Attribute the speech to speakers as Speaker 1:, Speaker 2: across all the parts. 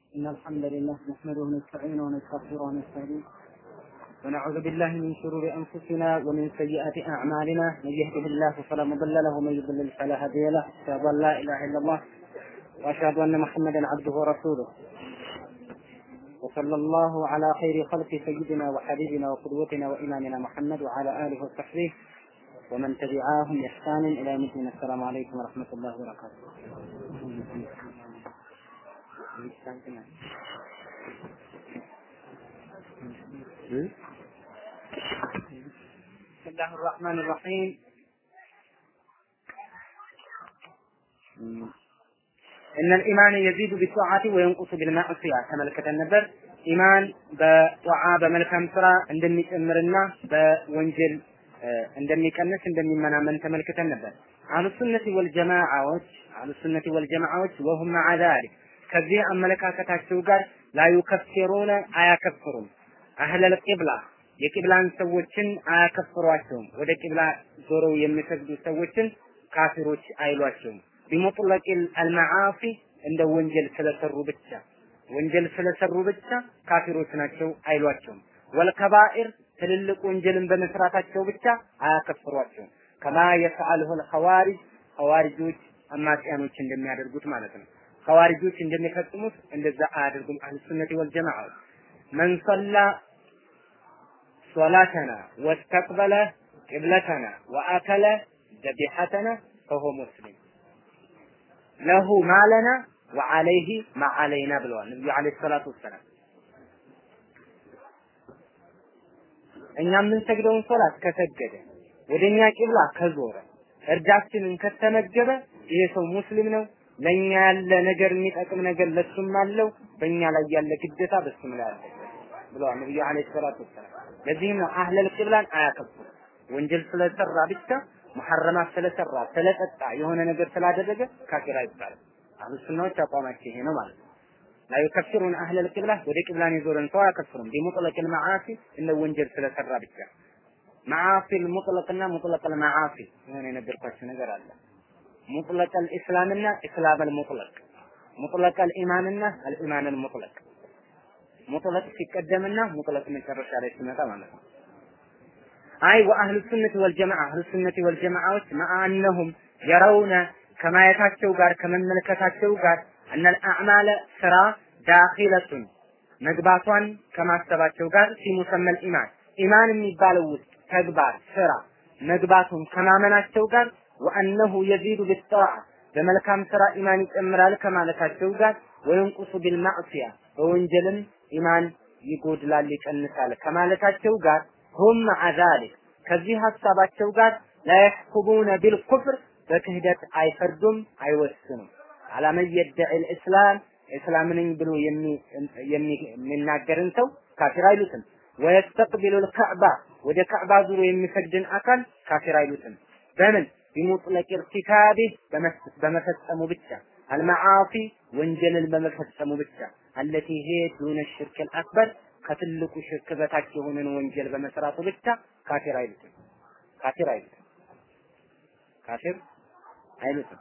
Speaker 1: إن الحمد لله نحمده ونستعينه ونستغفره ونستهديه ونعوذ بالله من شرور أنفسنا ومن سيئات أعمالنا من يهده الله فلا مضل له ومن يضلل فلا هادي له أشهد أن لا إله إلا الله وأشهد أن محمدا عبده ورسوله وصلى الله على خير خلق سيدنا وحبيبنا وقدوتنا وإمامنا محمد وعلى آله وصحبه ومن تبعاهم بإحسان إلى يوم الدين السلام عليكم ورحمة الله وبركاته بسم الله الرحمن الرحيم እነ ኢማን የዚዱ ቢጧዓቲ ወየንቁሱ ቢልማዕሲያ ተመልክተን ነበር። ኢማን በጧዓ በመልካም ስራ እንደሚጨምርና በወንጀል እንደሚቀንስ እንደሚመናመን ተመልክተን ነበር። አህሉ ሱነቲ ወልጀማዓዎች አህሉ ሱነቲ ወልጀማዓዎች ወሁም መዓ ዛሊክ ከዚህ አመለካከታቸው ጋር ላዩከፊሩነ አያከፍሩም አህለል ቂብላ የቂብላን ሰዎችን አያከፍሯቸውም። ወደ ቂብላ ዞረው የሚሰግዱ ሰዎችን ካፊሮች አይሏቸውም። ቢሙጥለቂል አልመዓሲ እንደ ወንጀል ስለሰሩ ብቻ ወንጀል ስለሰሩ ብቻ ካፊሮች ናቸው አይሏቸውም። ወልከባኢር ትልልቅ ወንጀልን በመስራታቸው ብቻ አያከፍሯቸውም። ከማ የፈዓልሁ ልኸዋሪጅ ኸዋሪጆች አማጽያኖች እንደሚያደርጉት ማለት ነው። ኸዋሪጆች እንደሚፈጽሙት እንደዛ አያደርጉም። አህሉ ሱነቲ ወልጀማዓ መን ሰላ ሶላተና ወስተቅበለ ቂብለተና ወአከለ ዘቢሐተና ፈሆ ሙስሊም ለሁ ማለና ወአለይህ ማዓለይና ብለዋል ነብዩ አለይሂ ሰላቱ ወሰላም። እኛ የምንሰግደውን ሶላት ከሰገደ ወደኛ ቂብላ ከዞረ እርዳችንን ከተመገበ ይሄ ሰው ሙስሊም ነው። ለኛ ያለ ነገር የሚጠቅም ነገር ለሱም አለው፣ በእኛ ላይ ያለ ግዴታ በሱም ላይ አለ ብለዋል ነብዩ አለይሂ ሰላቱ ወሰላም። ለዚህም ነው አህለል ቂብላን አያከብሩ ወንጀል ስለሰራ ብቻ ሙሐረማት ስለሰራ ስለጠጣ የሆነ ነገር ስላደረገ ካፊር አይባልም። አህሉ ሱናዎች አቋማቸው ይሄ ነው ማለት ነው። ላ ዩከፍሩን አህለል ቂብላ ወደ ቂብላን የዞረን ሰው አያከፍሩም። ቢሙጥለቅል መዓሲ እንደ ወንጀል ስለሰራ ብቻ መዓሲል ሙጥለቅና ሙጥለቅል መዓሲ የሆነ የነገርኳቸው ነገር አለ። ሙጥለቀል ኢስላምና ኢስላመል ሙጥለቅ ሙጥለቀል ኢማንና አልኢማንል ሙጥለቅ ሙጥለቅ ሲቀደምና ሙጥለቅ መጨረሻ ላይ ሲመጣ ማለት ነው። አይ ወአህሉ ሱነት ወልጀማዓ አህሉ ሱነት ወልጀማዓዎች ማአነሁም የረውነ ከማየታቸው ጋር ከመመልከታቸው ጋር እነል አዕማለ ስራ ዳኺለቱን መግባቷን ከማሰባቸው ጋር ሲሙሰመል ኢማን ኢማን የሚባለው ውስጥ ተግባር ስራ መግባቱን ከማመናቸው ጋር ወአነሁ የዚዱ ቢጣዓ በመልካም ስራ ኢማን ይጨምራል ከማለታቸው ጋር ወይንቁሱ ቢልማዕሲያ በወንጀልም ኢማን ይጎድላል ይቀንሳል ከማለታቸው ጋር ሁም መዓ ዛሊክ ከዚህ ሀሳባቸው ጋር ላየሕኩሙነ ቢልኩፍር በክህደት አይፈርዱም አይወስኑም። አላመን የደዒ ልእስላም እስላም ነኝ ብሎ የሚናገርን ሰው ካፊር አይሉትም። ወየስተቅቢሉ ልከዕባ ወደ ከዕባ ዙሮ የሚሰግድን አካል ካፊር አይሉትም። በምን ቢሙጥለቅ ኢርቲካቢህ በመፈጸሙ ብቻ አልመዓሲ ወንጀልን በመፈጸሙ ብቻ አለቲ ሄ ዱነ ሽርክ አልአክበር ከትልቁ ሽርክ በታች የሆነን ወንጀል በመስራቱ ብቻ ካፊር አይሉትም። ካፊር አይሉትም። ካፊር አይሉትም።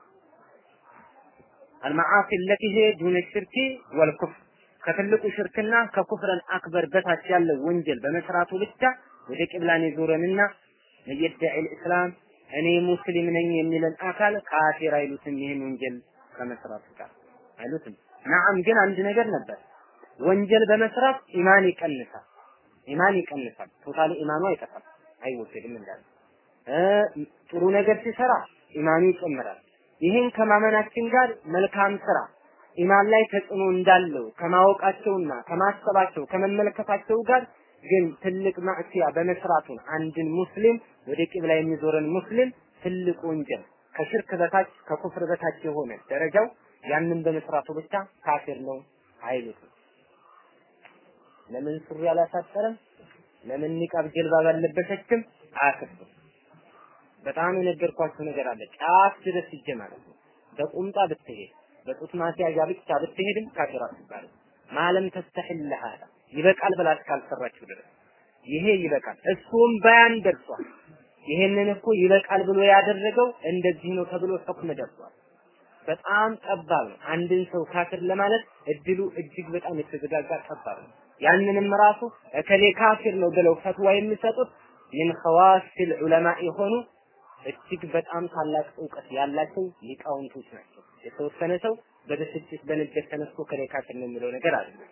Speaker 1: አልመዓሲ አለቲ ሄ ዱነ ሽርክ ወልኩፍር ከትልቁ ሽርክና ከኩፍረን አክበር በታች ያለው ወንጀል በመስራቱ ብቻ ወደ ቂብላን የዞረንና የደዒ ልእስላም እኔ ሙስሊም ነኝ የሚልን አካል ካፊር አይሉትም። ይህን ወንጀል ከመስራቱ ጋር አይሉትም። ናዓም ግን አንድ ነገር ነበር። ወንጀል በመስራት ኢማን ይቀንሳል። ኢማን ይቀንሳል። ቶታሊ ኢማኑ አይጠፋም፣ አይወገድም እንዳለ ጥሩ ነገር ሲሰራ ኢማኑ ይጨምራል። ይህን ከማመናችን ጋር መልካም ስራ ኢማን ላይ ተጽዕኖ እንዳለው ከማወቃቸውና ከማሰባቸው ከመመለከታቸው ጋር ግን ትልቅ ማዕሲያ በመስራቱን አንድን ሙስሊም ወደ ቂብላ የሚዞረን ሙስሊም ትልቅ ወንጀል ከሽርክ በታች ከኩፍር በታች የሆነ ደረጃው ያንን በመስራቱ ብቻ ካፊር ነው አይሉትም። ለምን ሱሪ አላሳጠረም? ለምን ኒቃብ ጀልባ ባለበሰችም አያከፍርም። በጣም የነገርኳችሁ ነገር አለ። ጫፍ ድረስ ሂጄ ማለት ነው። በቁምጣ ብትሄድ በጡት ማስያዣ ብቻ ብትሄድም ካፊር አትባልም። ማለም ተስተሕል ሀዳ ይበቃል ብላ እስካልሰራችሁ ድረስ ይሄ ይበቃል። እሱም በያን ደርሷል። ይሄንን እኮ ይበቃል ብሎ ያደረገው እንደዚህ ነው ተብሎ ሁክም ደርሷል። በጣም ጠባብ ነው። አንድን ሰው ካፍር ለማለት እድሉ እጅግ በጣም የተዘጋጋ ጠባብ ነው። ያንንም ራሱ እከሌ ካፊር ነው ብለው ፈትዋ የሚሰጡት ምን ኸዋሲል ዑለማ የሆኑ እጅግ በጣም ታላቅ እውቀት ያላቸው ሊቃውንቶች ናቸው። የተወሰነ ሰው በብስጭት በንዴት ተነስቶ ከሌ ካፊር ነው የሚለው ነገር አይደለም።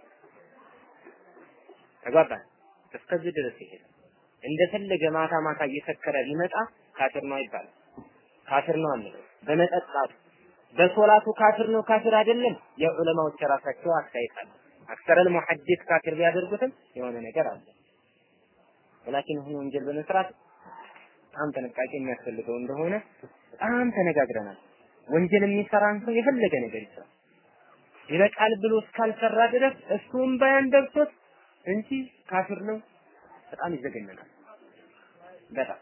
Speaker 1: ተግባባን? እስከዚህ ድረስ ይሄዳል። እንደፈለገ ማታ ማታ እየሰከረ ሊመጣ ካፊር ነው አይባልም። ካፊር ነው አንለው። በመጠጣቱ በሶላቱ ካፊር ነው ካፊር አይደለም የዑለማዎች የራሳቸው አስተያየት አለ። አክሰረል ሙሐዲስ ካፊር ቢያደርጉትም የሆነ ነገር አለ። ወላኪን ይህን ወንጀል በመስራት በጣም ጥንቃቄ የሚያስፈልገው እንደሆነ በጣም ተነጋግረናል። ወንጀል የሚሰራን ሰው የፈለገ ነገር ይስራ ይበቃል ብሎ እስካልሰራ ድረስ እሱም ባያን ደርሶት እንጂ ካፊር ነው በጣም ይዘገነናል። በጣም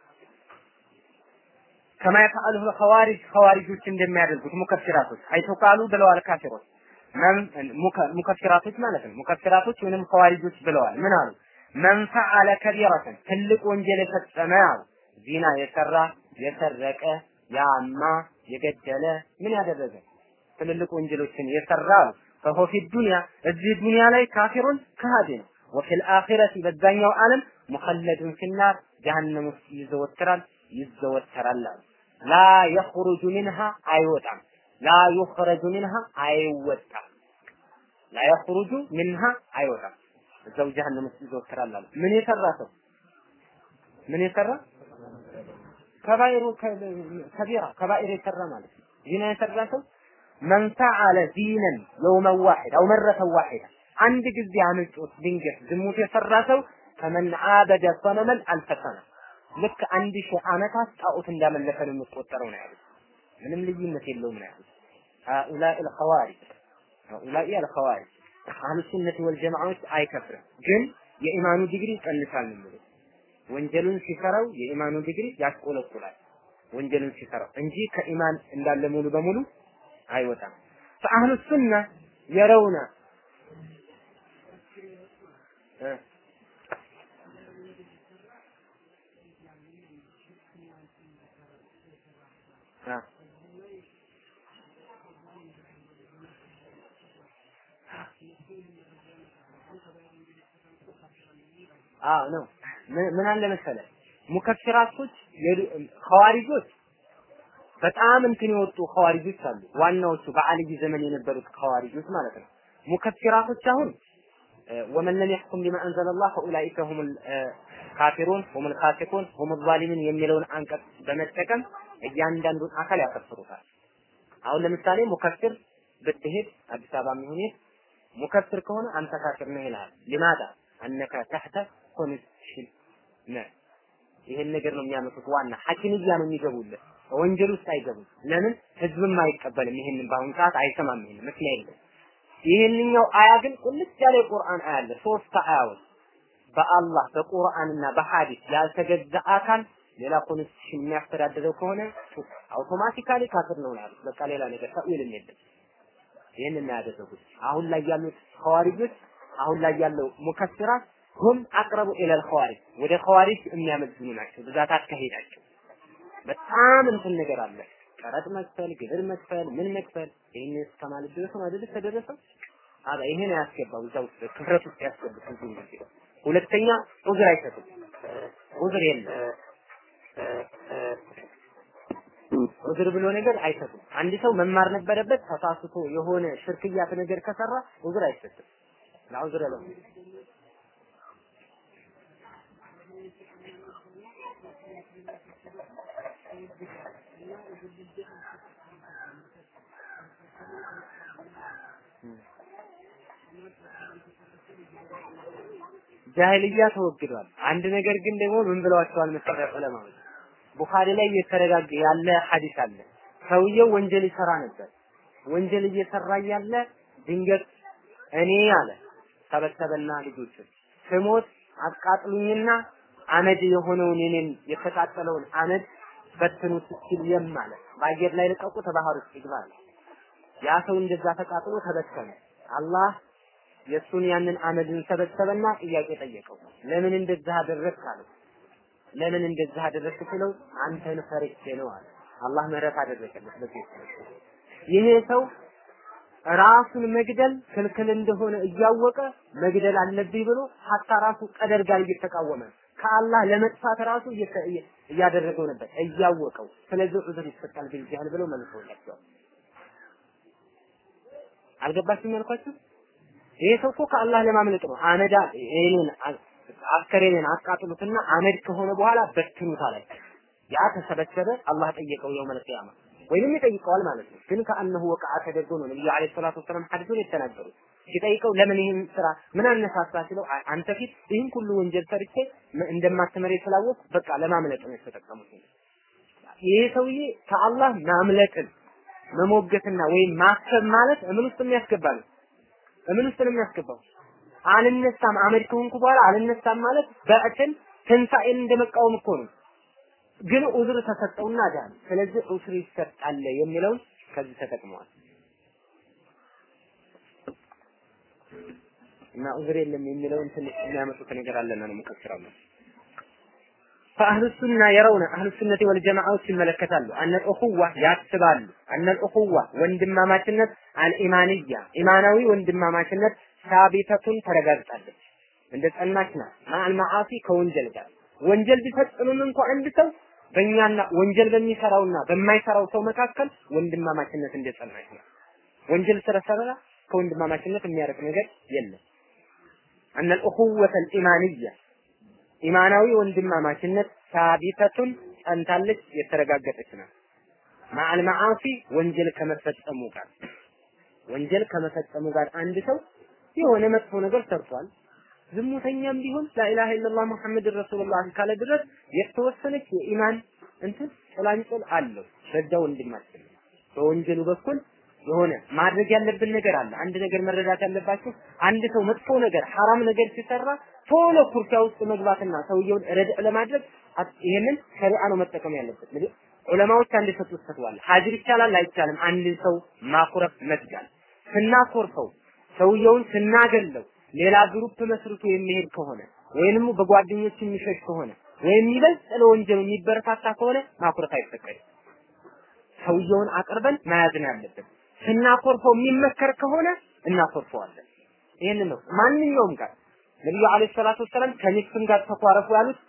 Speaker 1: ከማ የፈዐሉሁ ኸዋሪጅ ኸዋሪጆች እንደሚያደርጉት ሙከፊራቶች አይቶ ቃሉ ብለዋል ካፊሮች ሙከፊራቶች ማለት ነው። ሙከፊራቶች ወይንም ኸዋሪጆች ብለዋል። ምን አሉ? መን ፈዐለ ከቢረተን ትልቅ ወንጀል የፈጸመ አሉ ዚና የሰራ የሰረቀ ያማ የገደለ ምን ያደረገ ትልልቅ ወንጀሎችን የሰራ አሉ ፈሆ ፊ ዱንያ እዚህ ዱንያ ላይ ካፊሩን ከሃዲ ነው። ወፊል አኺረቲ በዛኛው ዓለም ሙኸለዱን ፊናር ጀሀነም ውስጥ ይዘወትራል ይዘወተራል አሉ። ላ የኽሩጁ ሚንሃ አይወጣም። ላ ዩኽረጁ ሚንሃ አይወጣም። ላ የኽሩጁ ሚንሃ አይወጣም። እዛው ጀሀነም ውስጥ ይዘወትራል አሉ። ምን የሰራ ሰው ምን የሰራ ከባይሩ ከቢራ ከባኢር የሰራ ማለት ነው። ዚና የሰራ ሰው መን ፈዐለ ዲነን የውመን ዋሂድ አው መረተን ዋሂዳ አንድ ጊዜ አመልጦት ድንገት ዝሙት የሰራ ሰው ከመን አበደ ሰነመን አልፈሰነ ልክ አንድ ሺህ ዓመታት ጣዖት እንዳመለከ ነው የሚቆጠረው ነው ያሉት። ምንም ልዩነት የለውም ነው ያሉት። ሃኡላኢ አልኸዋሪጅ ሃኡላኢ አልኸዋሪጅ አህሉ ሱነት ወልጀማዓዎች አይከፍርም፣ ግን የኢማኑ ዲግሪ ይቀንሳል ነው የሚሉት። ወንጀሉን ሲሰራው የኢማኑ ዲግሪ ያስቆለቁላል ወንጀሉን ሲሰራው እንጂ ከኢማን እንዳለ ሙሉ በሙሉ አይወጣም። ፈአህሉ ሱና የረውና አዎ ነው። ምን አለ መሰለ ሙከፍራቶች ኸዋሪጆች በጣም እንትን የወጡ ኸዋሪጆች አሉ። ዋናዎቹ በአልይ ዘመን የነበሩት ኸዋሪጆች ማለት ነው። ሙከፍራቶች አሁን ወመን ለም የሕኩም ቢማ አንዘለላህ ፈኡላኢከ ሁሙል ካፊሩን ሁሙል ፋሲቁን ሁሙል ዛሊሚን የሚለውን አንቀጽ በመጠቀም እያንዳንዱን አካል ያከፍሩታል። አሁን ለምሳሌ ሙከፍር ብትሄድ አዲስ አበባ የሚሆን ሙከፍር ከሆነ አንተ ካፊር ነህ ይልሃል። ሊማዳ አነከ ተሕተ ኮንስሽን ነህ። ይሄን ነገር ነው የሚያመጡት። ዋና ሐኪምያ ነው የሚገቡለት ወንጀል ውስጥ አይገቡም። ለምን ህዝብም አይቀበልም። ይሄንን በአሁኑ ሰዓት አይሰማም። ይሄን ምክንያት የለም። ይሄንኛው አያ ግን ቁልጭ ያለ የቁርአን አያ አለ። ሶስት አያዎች በአላህ በቁርአንና በሐዲስ ያልተገዛ አካል ሌላ ኮንስቲቱሽን የሚያስተዳድረው ከሆነ አውቶማቲካሊ ካፍር ነው ያሉት። በቃ ሌላ ነገር ተዊልም የለም። ይህንን ያደረጉት አሁን ላይ ያሉት ኸዋሪጆች አሁን ላይ ያለው ሙከስራት ሁም አቅረቡ ኢለል ኸዋሪጅ ወደ ኸዋሪጅ የሚያመዝኑ ናቸው። ብዛት አካሄዳቸው በጣም እንትን ነገር አለ። ቀረጥ መክፈል፣ ግብር መክፈል፣ ምን መክፈል ይሄን እስከማለት ድረስ ነው አይደል ተደረሰው። አባ ይሄን ያስገባው እዛ ውስጥ ክፍረት ውስጥ ያስገቡት ብዙ ጊዜ። ሁለተኛ ዑዝር አይሰጡም። ዑዝር የለም። ዑዝር ብሎ ነገር አይሰጡም። አንድ ሰው መማር ነበረበት ተሳስቶ የሆነ ሽርክያት ነገር ከሰራ ዑዝር አይሰጥም። ለዑዝር ለው ጃሂልያ ተወግዷል። አንድ ነገር ግን ደግሞ ምን ብለዋቸዋል መሰለህ ዑለማዎች ቡኻሪ ላይ እየተረጋገ ያለ ሐዲስ አለ። ሰውየው ወንጀል ይሰራ ነበር። ወንጀል እየሰራ እያለ ድንገት እኔ አለ ሰበሰበና ልጆቹን ስሞት አቃጥሉኝና አመድ የሆነውን የኔን የተቃጠለውን አመድ በትኑት ሲል የም አለ በአየር ላይ ልቀቁት ባህር ውስጥ ይግባ አለ። ያ ሰው እንደዛ ተቃጥሎ ተበተነ። አላህ የእሱን ያንን አመድን ሰበሰበና ጥያቄ ጠየቀው። ለምን እንደዛ አደረግክ አለው። ለምን እንደዛ አደረግክ ሲለው አንተን ፈርቼ ነው አለ። አላህ ምህረት አደረገለት በዚህ ይሄ ሰው ራሱን መግደል ክልክል እንደሆነ እያወቀ መግደል አለብኝ ብሎ ሀታ ራሱ ቀደር ጋር እየተቃወመ ከአላህ ለመጥፋት ራሱ እያደረገው ነበር እያወቀው። ስለዚህ ዑዝር ይሰጣል ቢልጃህል ብለው መልሰውላቸዋል። አልገባችም ያልኳችሁ? ይሄ ሰው እኮ ከአላህ ለማምለጥ ነው። አመዳ እኔን አስከሬኔን አቃጥሉትና አመድ ከሆነ በኋላ በትኑት አላቸው። ያ ተሰበሰበ። አላህ ጠየቀው የውመል ቂያማ ወይንም ይጠይቀዋል ማለት ነው። ግን ከአነሁ ወቃ ተደርጎ ነው ነብዩ አለይሂ ሰላቱ ወሰላም ሐዲሱን የተናገሩት። ሲጠይቀው ለምን ይህን ስራ ምን አነሳሳ ሲለው አንተ ፊት ይህን ሁሉ ወንጀል ሰርቼ እንደማትመሬ ስላወቅ በቃ ለማምለጥ ነው የተጠቀሙት። ይሄ ሰውዬ ከአላህ ማምለጥን መሞገትና ወይም ማሰብ ማለት እምን ውስጥ የሚያስገባ ነው? እምን ውስጥ ነው የሚያስገባው? አልነሳም አመድ ከሆንኩ በኋላ አልነሳም ማለት በዕትን ትንሣኤን እንደመቃወም እኮ ነው። ግን ዑዝር ተሰጠውና ዳን። ስለዚህ ዑዝር ይሰጣል የሚለውን ከዚህ ተጠቅመዋል። እና ዑዝር የለም የሚለውን ትንሽ የሚያመጡት ነገር አለና ነው ሙከስራው ነው። فأهل السنة يرون أهل السنة والجماعة يملكتالو أن الأخوة ياتبالو أن الأخوة وندما ماشنت الإيمانية إيمانوي وندما ماشنت ثابتة ترغزتالو እንደ ጸናች ናት ማል መዓሲ ከወንጀል ጋር ወንጀል ቢፈጽምም እንኳ አንድ ሰው በእኛና ወንጀል በሚሰራውና በማይሰራው ሰው መካከል ወንድማማችነት እንደ ጸናች ናት። ወንጀል ስለሰራ ከወንድማማችነት የሚያርቅ ነገር የለም። أن الأخوة الإيمانية ኢማናዊ ወንድማማችነት ሳቢተቱን ጸንታለች የተረጋገጠች ናት። ማዕል መዓሲ ወንጀል ከመፈጸሙ ጋር ወንጀል ከመፈጸሙ ጋር አንድ ሰው የሆነ መጥፎ ነገር ሰርቷል። ዝሙተኛም ቢሆን ላኢላሃ ኢለላህ ሙሐመድ ረሱሉላህ ካለ ድረስ የተወሰነች የኢማን እንትን ጭላንጭል አለው በዛ ወንድማችን በወንጀሉ በኩል የሆነ ማድረግ ያለብን ነገር አለ። አንድ ነገር መረዳት ያለባችሁ አንድ ሰው መጥፎ ነገር ሐራም ነገር ሲሰራ ቶሎ ኩርቻ ውስጥ መግባትና ሰውየውን ረድዕ ለማድረግ ይሄንን ሸሪዓ ነው መጠቀም ያለበት። እንግዲህ ዑለማዎች አንድ የሰጡት ፈትዋ አለ። ሀጅር ይቻላል አይቻልም? አንድ ሰው ማኩረፍ መስጋል ስናኮርፈው ሰውየውን ስናገለው ሌላ ግሩፕ መስርቶ የሚሄድ ከሆነ ወይንም በጓደኞች የሚሸሽ ከሆነ ወይም ይበልጥ ለወንጀሉ የሚበረታታ ከሆነ ማኩረፍ አይፈቀድም። ሰውየውን አቅርበን መያዝ ነው ያለብን። ስናኮርፈው የሚመከር ከሆነ እናኮርፈዋለን። ይህን ነው ማንኛውም ጋር ነብዩ አለይሂ ሰላቱ ወሰላም ከሚስትም ጋር ተኳረፉ ያሉት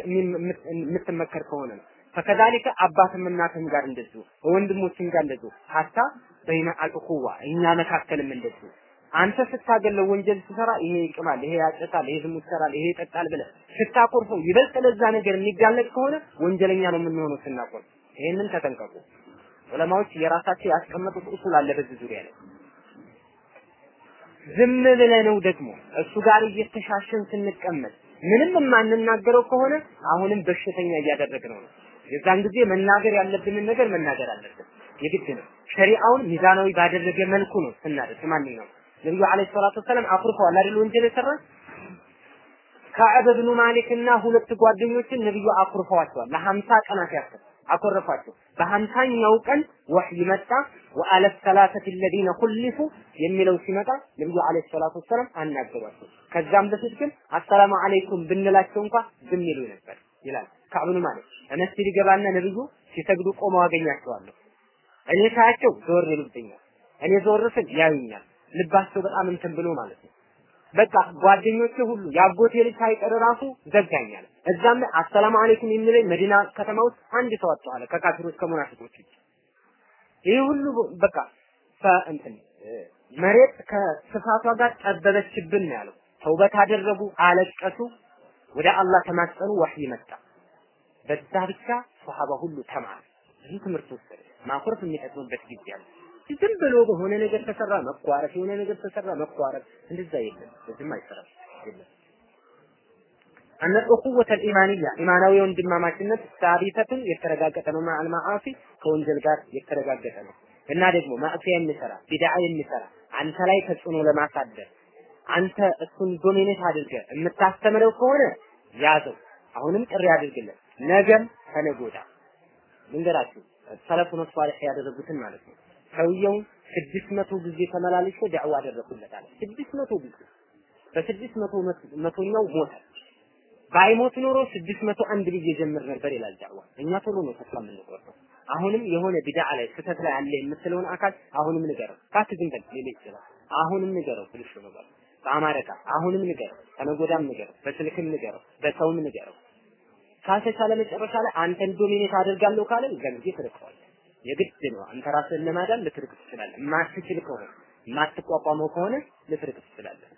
Speaker 1: የምትመከር ከሆነ ነው። ፈከዛሊከ አባትም እናትም ጋር እንደዚሁ ወንድሞችም ጋር እንደዚሁ ሀታ በይነ አልኡኹዋ እኛ መካከልም እንደዚሁ አንተ ስታገለው ወንጀል ሲሰራ ይሄ ይቅማል፣ ይሄ ያጨታል፣ ይሄ ዝሙት ይሰራል፣ ይሄ ይጠጣል ብለህ ስታኮርፈው ይበልጥ ለዛ ነገር የሚጋለጥ ከሆነ ወንጀለኛ ነው የምንሆነው ስናኮርፍ። ይሄንን ተጠንቀቁ። ዑለማዎች የራሳቸው ያስቀመጡት ኡሱል አለ በዚህ ዙሪያ ላይ። ዝም ብለነው ደግሞ እሱ ጋር እየተሻሸን ስንቀመጥ ምንም የማንናገረው ከሆነ አሁንም በሽተኛ እያደረግነው ነው። የዛን ጊዜ መናገር ያለብንን ነገር መናገር አለብን። የግድ ነው። ሸሪዓውን ሚዛናዊ ባደረገ መልኩ ነው ስናደርግ ማንኛውም ነብዩ አለይሂ ሰላቱ ወሰላም አኩርፈዋል አይደል? ወንጀል የሰራ ከዕብ ብኑ ማሊክ እና ሁለት ጓደኞችን ነብዩ አኩርፈዋቸዋል ለሀምሳ ቀናት ያክል አኮረፏቸው። በሀምሳኛው ቀን ወህይ መጣ። ወአለ ሰላሰት الذين خلفوا የሚለው ሲመጣ ነብዩ አለይሂ ሰላቱ ወሰላም አናገሯቸው። ከዛም በፊት ግን አሰላሙ አለይኩም ብንላቸው እንኳን ዝም ይሉ ነበር ይላል ከዕብ ብኑ ማሊክ። መስጂድ ይገባና ነብዩ ሲሰግዱ ቆመው አገኛቸዋለሁ። እኔ ሳያቸው ዞር ይሉብኛል። እኔ ዞር ስል ያዩኛል። ልባቸው በጣም እንትን ብሎ ማለት ነው። በቃ ጓደኞቼ ሁሉ ያጎቴ ልጅ ሳይቀር ራሱ ዘጋኛል። እዛም ላይ አሰላሙ አለይኩም የሚለኝ መዲና ከተማ ውስጥ አንድ ሰው አጥተዋል ከካፊሮች ከሙናፊቆች ውጭ። ይህ ሁሉ በቃ እንትን መሬት ከስፋቷ ጋር ጠበበችብን ነው ያለው። ተውበት አደረጉ፣ አለቀሱ፣ ወደ አላህ ተማጸኑ፣ ወህይ መጣ። በዛ ብቻ ሷሃባ ሁሉ ተማረ። ይህ ትምህርት ወሰደ። ማኩረፍ የሚጠቅምበት ጊዜ አለ። ዝም ብሎ በሆነ ነገር ተሰራ መኳረፍ፣ የሆነ ነገር ተሰራ መኳረፍ፣ እንደዛ የለም። በዚህም አይሰራም የለም። አነ ኡኹወተ ኢማንያ ኢማናዊ ወንድማማችነት ሳቢተቱን የተረጋገጠ ነው። ማዕል መዓሲ ከወንጀል ጋር የተረጋገጠ ነው እና ደግሞ ማዕሲያ የሚሰራ ቢድዓ የሚሰራ አንተ ላይ ተጽዕኖ ለማሳደር አንተ እሱን ዶሚኔት አድርገህ የምታስተምረው ከሆነ ያዘው። አሁንም ጥሪ አድርግለት። ነገም ከነገ ወዲያ ልንገራችሁ ሰለፉን ሷሊህ ያደረጉትን ማለት ነው። ሰውየውን ስድስት መቶ ጊዜ ተመላልሶ ዳዕዋ አደረኩለት አለ። ስድስት መቶ ጊዜ በስድስት መቶ መቶኛው ሞተ። ባይሞት ኖሮ ስድስት መቶ አንድ ጊዜ ጀምር ነበር ይላል ዳዕዋ። እኛ ቶሎ ነው ተስፋ የምንቆርጠው። አሁንም የሆነ ቢድዓ ላይ ስህተት ላይ አለ የምትለውን አካል አሁንም ንገረው። ባት ዝም በል ሊል ይችላል። አሁንም ንገረው ብልሹ ነገር በአማርኛ አሁንም ንገረው፣ ከነገ ወዲያም ንገረው፣ በስልክም ንገረው፣ በሰውም ንገረው። ካልተቻለ መጨረሻ ላይ አንተን ዶሚኔት አደርጋለሁ ካለ ዘንጊ ትርቀዋለህ። የግድ ነው። አንተ ራስህን ለማዳን ልትርቅ ትችላለህ። የማትችል ከሆነ የማትቋቋመው ከሆነ ልትርቅ ትችላለህ።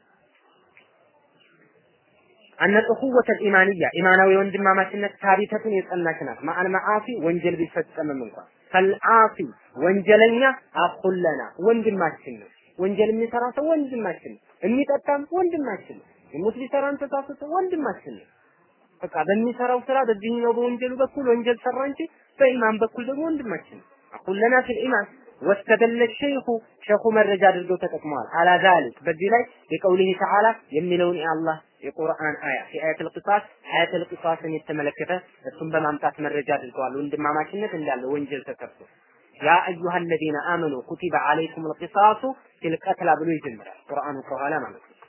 Speaker 1: አነ ኡኹወተ ኢማንያ ኢማናዊ ወንድማማችነት ታቢተቱን የጸናች ናት። ማአል መዓሲ ወንጀል ቢፈጸምም እንኳን ፈልዓሲ ወንጀለኛ አኩለና ወንድማችን ነው። ወንጀል የሚሰራ ሰው ወንድማችን ነው። የሚጠጣም ወንድማችን ነው። የሙት ቢሰራም ተሳስቶ ወንድማችን ነው። በቃ በሚሰራው ስራ በዚህኛው በወንጀሉ በኩል ወንጀል ሰራ እንጂ በኢማን በኩል ደግሞ ወንድማችን ነው። አኩለና ፊል ኢማን ወስተደለ ሸይኹ ሸኹ መረጃ አድርገው ተጠቅመዋል። አላ ዛሊክ በዚህ ላይ የቀውሊህ ተዓላ የሚለውን የአላህ የቁርአን አያ የአያተል ቂሳስ አያተል ቂሳስን የተመለከተ እሱን በማምጣት መረጃ አድርገዋል። ወንድማማችነት እንዳለ ወንጀል ተሰርቶ ያ አዩሃ አለዚነ አመኑ ኩቲበ አለይኩም ልቂሳሱ ፊል ቀትላ ብሎ ይጀምራል ቁርአኑ ከኋላ ማለት ነው።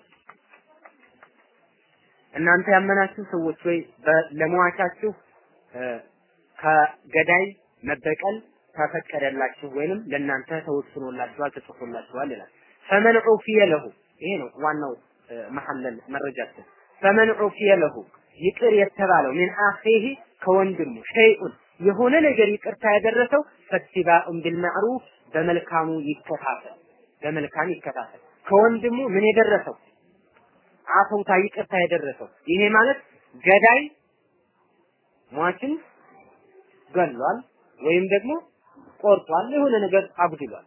Speaker 1: እናንተ ያመናችሁ ሰዎች ወይ ለሟቻችሁ ከገዳይ መበቀል ተፈቀደላችሁ ወይንም ለእናንተ ተወስኖላችኋል ተጽፎላችኋል ይላል። ፈመን ዑፊየ ለሁ ይሄ ነው ዋናው መሐለል መረጃችን። ፈመን ዑፊየ ለሁ ይቅር የተባለው ሚን አኺሂ ከወንድሙ ሸይኡን የሆነ ነገር ይቅርታ ያደረሰው ፈትባኡን ቢልማዕሩፍ በመልካሙ ይከታተል በመልካም ይከታተል። ከወንድሙ ምን የደረሰው አፈውታ ይቅርታ የደረሰው ይሄ ማለት ገዳይ ሟችን ገሏል ወይም ደግሞ ቆርጧል፣ የሆነ ነገር አጉድሏል።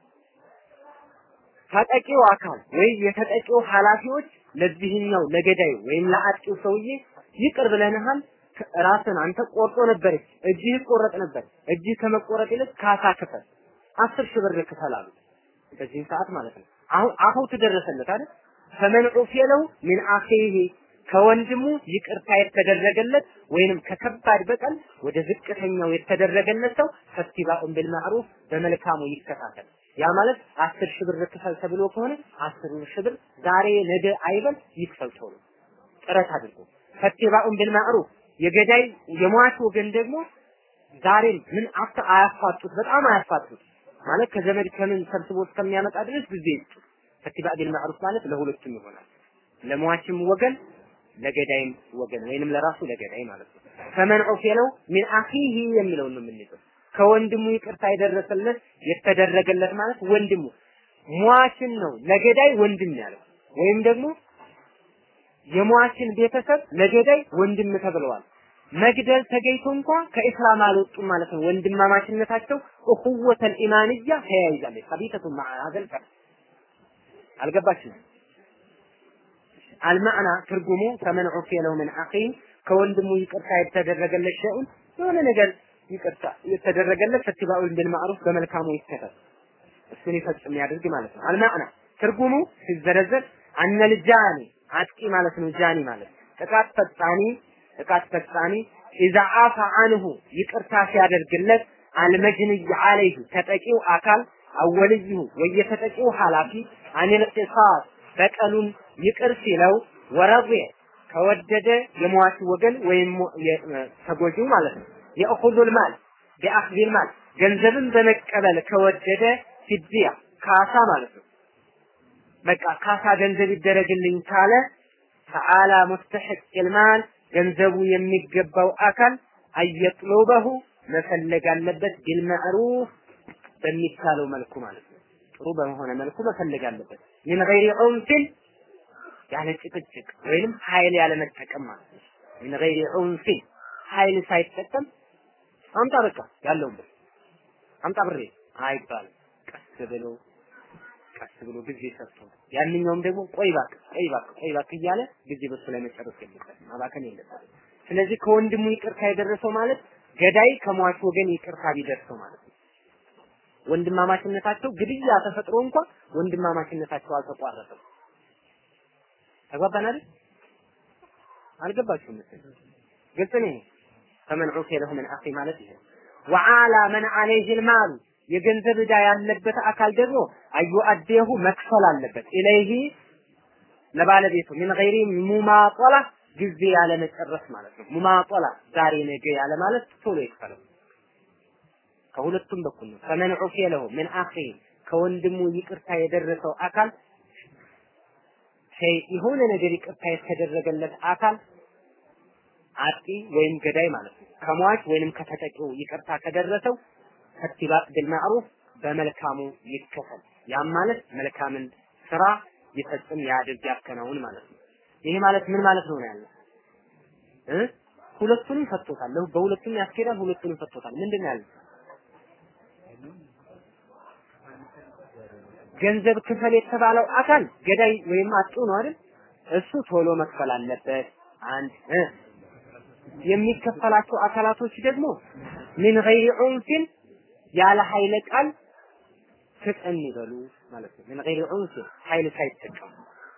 Speaker 1: ተጠቂው አካል ወይም የተጠቂው ኃላፊዎች ለዚህኛው ለገዳዩ ወይም ለአጥቂው ሰውዬ ይቅር ብለንሃል፣ ራስን አንተ ቆርጦ ነበር፣ እጅህ ይቆረጥ ነበር፣ እጅህ ከመቆረጥ ይልቅ ካሳ ክፈል፣ አስር ሺህ ብር ክፈል አሉ። በዚህ ሰዓት ማለት ነው። አሁን አፈው ተደረሰለት አይደል? ፈመን ዑፊየ ለሁ ሚን አኺሂ ከወንድሙ ይቅርታ የተደረገለት ወይንም ከከባድ በቀል ወደ ዝቅተኛው የተደረገለት ሰው ፈቲባኡን ቢልማዕሩፍ በመልካሙ ይከታተል። ያ ማለት አስር ሺህ ብር ክፈል ተብሎ ከሆነ አስር ሺህ ብር ዛሬ ነገ አይበል ይክፈል ተብሎ ጥረት አድርጎ ፈቲባኡን ቢልማዕሩፍ የገዳይ የሟች ወገን ደግሞ ዛሬም ምን አፍተ አያፋጡት፣ በጣም አያፋጡት ማለት ከዘመድ ከምን ሰብስቦ እስከሚያመጣ ድረስ ጊዜ ይስጡ። ፈቲባ ቢልማዕሩፍ ማለት ለሁለቱም ይሆናል። ለሟችም ወገን ለገዳይም ወገን ወይንም ለራሱ ለገዳይ ማለት ነው። ፈመን ዑፊየ ለው ሚን አኺሂ የሚለውን ነው የምንይዘው። ከወንድሙ ይቅርታ የደረሰለት የተደረገለት ማለት ወንድሙ ሟችን ነው ለገዳይ ወንድም ያለው ወይም ደግሞ የሟችን ቤተሰብ ለገዳይ ወንድም ተብለዋል። መግደል ተገኝቶ እንኳ ከኢስላም አልወጡም ማለት ነው። ወንድማማችነታቸው እኹወተል ኢማንያ ተያይዛለች። ሀቢተቱ ማዓ ሀዘል አልገባችሁም? አልማዕና ትርጉሙ ፈመን ዑፊየ ለሁ ምን አኺ ከወንድሙ ይቅርታ የተደረገለት ሸይኡን የሆነ ነገር ይቅርታ የተደረገለት ፈትባኡን ቢልማዕሩፍ በመልካሙ ይከተል እሱን ይፈጽም ያድርግ ማለት ነው። አልማዕና ትርጉሙ ሲዘረዘር አነል ጃኒ አጥቂ ማለት ነው። ጃኒ ማለት ጥቃት ፈጻሚ ጥቃት ፈጻሚ ኢዛ አፋ አንሁ ይቅርታ ሲያደርግለት አልመጅንይ አለይሁ ተጠቂው አካል አወልይሁ ወየተጠቂው ኃላፊ አኒል ቂሳስ በቀሉን ይቅር ሲለው ወረضየ ከወደደ የሟች ወገን ወይም ተጎጂው ማለት ነው የእኹዙል ማል ቢአኽዚል ማል ገንዘብን በመቀበል ከወደደ ፊድያ ካሳ ማለት ነው። በቃ ካሳ ገንዘብ ይደረግልኝ ካለ ተዓላ ሙስተሒቅ ልማል ገንዘቡ የሚገባው አካል አየጥሉበሁ መፈለግ አለበት ቢልመዕሩፍ በሚቻለው መልኩ ማለት ነው። ጥሩ በሆነ መልኩ መፈለግ አለበት። ምን ገይሪ ዑንፍን ያለ ጭቅጭቅ ወይንም ኃይል ያለ መጠቀም ማለት ነው። ምን ገይሪ ዑንፍን ኃይል ሳይጠቀም አምጣ በቃ ያለውን ብር አምጣ ብሬ አይባልም። ቀስ ብሎ ቀስ ብሎ ጊዜ ሰጥቶ ያንኛውም ደግሞ ቆይ እባክህ ቆይ እባክህ ቆይ እባክህ እያለ ጊዜ በሱ ላይ መጨረስ የለበትም፣ ማባከን የለበትም። ስለዚህ ከወንድሙ ይቅርታ የደረሰው ማለት ገዳይ ከሟች ወገን ይቅርታ ቢደርሰው ማለት ነው። ወንድማማችነታቸው ግድያ ተፈጥሮ እንኳን ወንድማማችነታቸው አልተቋረጠም። ተግባባን አይደል? አልገባችሁም መሰለኝ። ግልጽ ነው። ፈመን ዑፊየ ለሁ ምን አኺ ማለት ይሄ ወዓላ መን ዐለይሂ ልማሉ የገንዘብ ዕዳ ያለበት አካል ደግሞ አዩ አዴሁ መክፈል አለበት ኢለይሂ ለባለቤቱ ምን ገይሪ ሙማጦላ ጊዜ ያለ መጨረስ ማለት ነው። ሙማጦላ ዛሬ ነገ ያለ ማለት ቶሎ ይክፈለው። ከሁለቱም በኩል ነው። ፈመን ዑፊየ ለሁ ምን አኺ ከወንድሙ ይቅርታ የደረሰው አካል የሆነ ነገር ይቅርታ የተደረገለት አካል አጥቂ ወይም ገዳይ ማለት ነው። ከሟች ወይንም ከተጠቂው ይቅርታ ከደረሰው ፈቲባቅ ቢልማዕሩፍ በመልካሙ ይከፈል። ያም ማለት መልካምን ስራ ይፈጽም ያድርግ ያከናውን ማለት ነው። ይሄ ማለት ምን ማለት ነው ያለው እ ሁለቱንም ፈቶታል። ለሁ በሁለቱም ያስኬዳል። ሁለቱንም ፈቶታል። ምንድን ነው ያለው? ገንዘብ ክፈል የተባለው አካል ገዳይ ወይም አጥቂው ነው አይደል? እሱ ቶሎ መክፈል አለበት። አንድ እ የሚከፈላቸው አካላቶች ደግሞ ምን ገይሪ ዑንፍን ያለ ኃይለ ቃል ፍጠን ይበሉ ማለት ነው። ምን ገይሪ ዑንፍን ኃይል ሳይጠቀሙ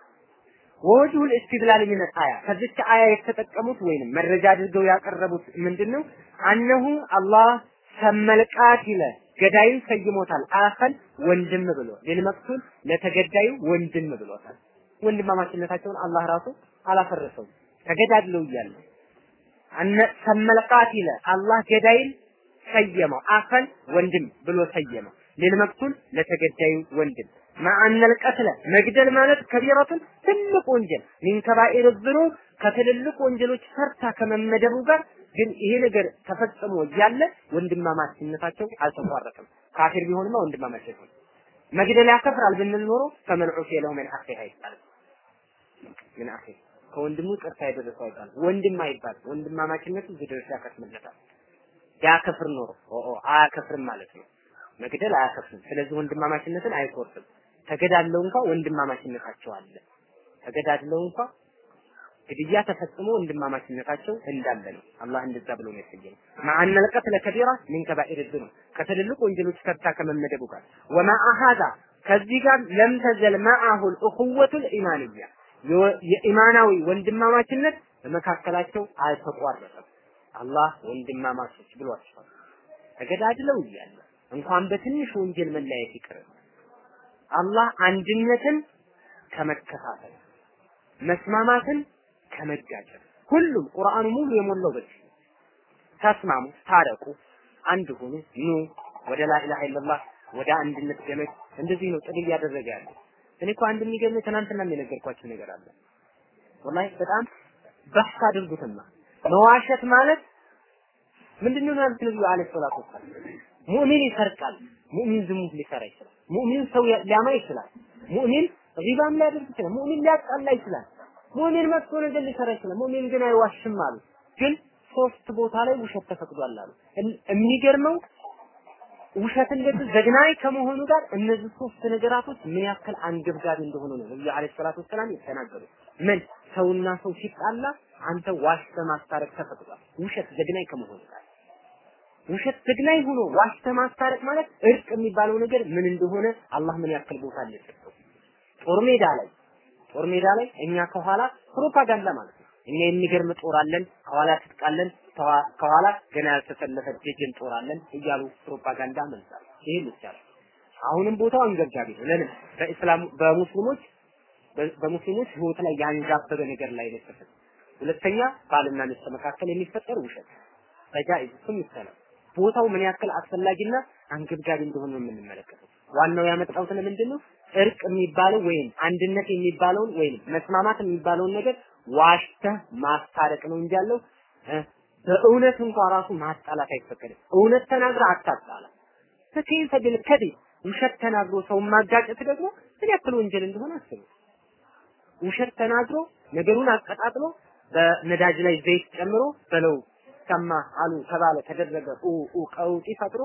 Speaker 1: ወወጅሁ ልእስትድላል ሚን አያ ከዚች አያ የተጠቀሙት ወይንም መረጃ አድርገው ያቀረቡት ምንድነው? አነሁ አላህ ሰመልቃቲለ ገዳይን ሰይሞታል። አኸን ወንድም ብሎ ለልመቅቱል ለተገዳዩ ወንድም ብሎታል። ወንድማማችነታቸውን አላህ ራሱ አላፈረሰውም። ተገዳድለው እያለ አነ ሰመልቃቲለ አላህ ገዳይን ሰየመው። አኸን ወንድም ብሎ ሰየመው። ለልመቅቱል ለተገዳዩ ወንድም ማአነል ቀትለ መግደል ማለት ከቢረቱን ትልቅ ወንጀል ሚን ከባኢር ዝኑብ ከትልልቅ ወንጀሎች ሰርታ ከመመደቡ ጋር ግን ይሄ ነገር ተፈጽሞ እያለ ወንድማማችነታቸው አልተቋረጠም። ካፊር ቢሆንማ ወንድማማች ይሆን መግደል ያከፍራል ብንል ኖሮ ፈመን ዑፊየ ለሁ ምን አኺ አይባልም። ምን አኺ ከወንድሙ ቅርታ የደረሰው አይባልም። ወንድም አይባልም። ወንድማማችነቱ ዝድርስ ያከስምለታል። ያከፍር ኖሮ ኦ አያከፍርም ማለት ነው። መግደል አያከፍርም። ስለዚህ ወንድማማችነትን አይቆርጥም። ተገዳድለው እንኳ ወንድማማችነታቸው አለ። ተገዳድለው እንኳ ግድያ ተፈጽሞ ወንድማማችነታቸው እንዳለ ነው። አላህ እንደዛ ብሎ ነው የሰየመው። ማአነል ቀትለ ከቢራ ሚን ከባኢር ዝኑብ ከትልልቅ ወንጀሎች ተርታ ከመመደቡ ጋር ወማአ ሀዛ ከዚህ ጋር ለም ተዘል ማአሁል እኹወቱል ኢማንያ የኢማናዊ ወንድማማችነት በመካከላቸው አልተቋረጠም። አላህ ወንድማማቾች ብሏቸዋል። ተገዳድለው እያለ እንኳን በትንሽ ወንጀል መለያየት ይቅር አላህ አንድነትን ከመከፋፈል መስማማትን ከመጋጨት ሁሉም ቁርአኑ ሙሉ የሞላው በዚህ ተስማሙ፣ ታረቁ፣ አንድ ሁኑ፣ ኑ ወደ ላኢላሃ ኢለላህ ወደ አንድነት ገመድ እንደዚህ ነው ጥሪ እያደረገ ያለው። እኔ እኮ አንድ የሚገርመኝ ትናንትና የነገርኳችሁ ነገር አለ። ወላሂ በጣም በህስ አድርጉትና መዋሸት ማለት ምንድነው ማለት ነብዩ አለይሂ ሰላቱ ወሰላም ሙእሚን ይሰርቃል፣ ሙእሚን ዝሙት ሊሰራ ይችላል፣ ሙእሚን ሰው ሊያማ ይችላል፣ ሙእሚን ሪባም ሊያደርግ ይችላል፣ ሙእሚን ሊያጣላ ይችላል፣ ሙእሚን መጥፎ ነገር ሊሰራ ይችላል፣ ሙእሚን ግን አይዋሽም አሉ። ግን ሶስት ቦታ ላይ ውሸት ተፈቅዷል አሉ። የሚገርመው ውሸት እንደዚህ ዘግናኝ ከመሆኑ ጋር እነዚህ ሶስት ነገራቶች ምን ያክል አንገብጋቢ እንደሆኑ ነው ነብዩ አለይሂ ሰላቱ ወሰላም የተናገሩት። ምን ሰውና ሰው ሲጣላ አንተ ዋሽተህ ማስታረቅ ተፈቅዷል። ውሸት ዘግናኝ ከመሆኑ ጋር ውሸት ዘግናኝ ሆኖ ዋሽተህ ማስታረቅ ማለት እርቅ የሚባለው ነገር ምን እንደሆነ አላህ ምን ያክል ቦታ እንደሰጠው ጦር ሜዳ ላይ ጦር ሜዳ ላይ እኛ ከኋላ ፕሮፓጋንዳ ማለት ነው። እኛ የሚገርም ጦር አለን፣ ከኋላ ትጥቃለን፣ ከኋላ ገና ያልተሰለፈ ደጀን ጦር አለን እያሉ ፕሮፓጋንዳ መንዛል። ይሄ ይቻላል። አሁንም ቦታው አንገብጋቢ ነው። ለምን በእስላም በሙስሊሞች በሙስሊሞች ህይወት ላይ ያንዣበበ ነገር ላይ ነው የተፈጠረው። ሁለተኛ ባልና ሚስት መካከል የሚፈጠር ውሸት በጃኢዝ እሱም ይቻላል። ቦታው ምን ያክል አስፈላጊና አንገብጋቢ እንደሆነ ነው የምንመለከተው። ዋናው ያመጣሁት ለምንድን ነው? እርቅ የሚባለው ወይም አንድነት የሚባለውን ወይም መስማማት የሚባለውን ነገር ዋሽተህ ማስታረቅ ነው እንጂ ያለው በእውነት እንኳን ራሱ ማጣላት አይፈቀድም። እውነት ተናግረ አታጣላ። ፈከይፈ ቢልከዲብ ውሸት ተናግሮ ሰውን ማጋጨት ደግሞ ምን ያክል ወንጀል እንደሆነ አስቡ። ውሸት ተናግሮ ነገሩን አቀጣጥሎ በነዳጅ ላይ ዘይት ጨምሮ በለው ሰማ አሉ ተባለ ተደረገ ኡ ኡ ቀውጢ ፈጥሮ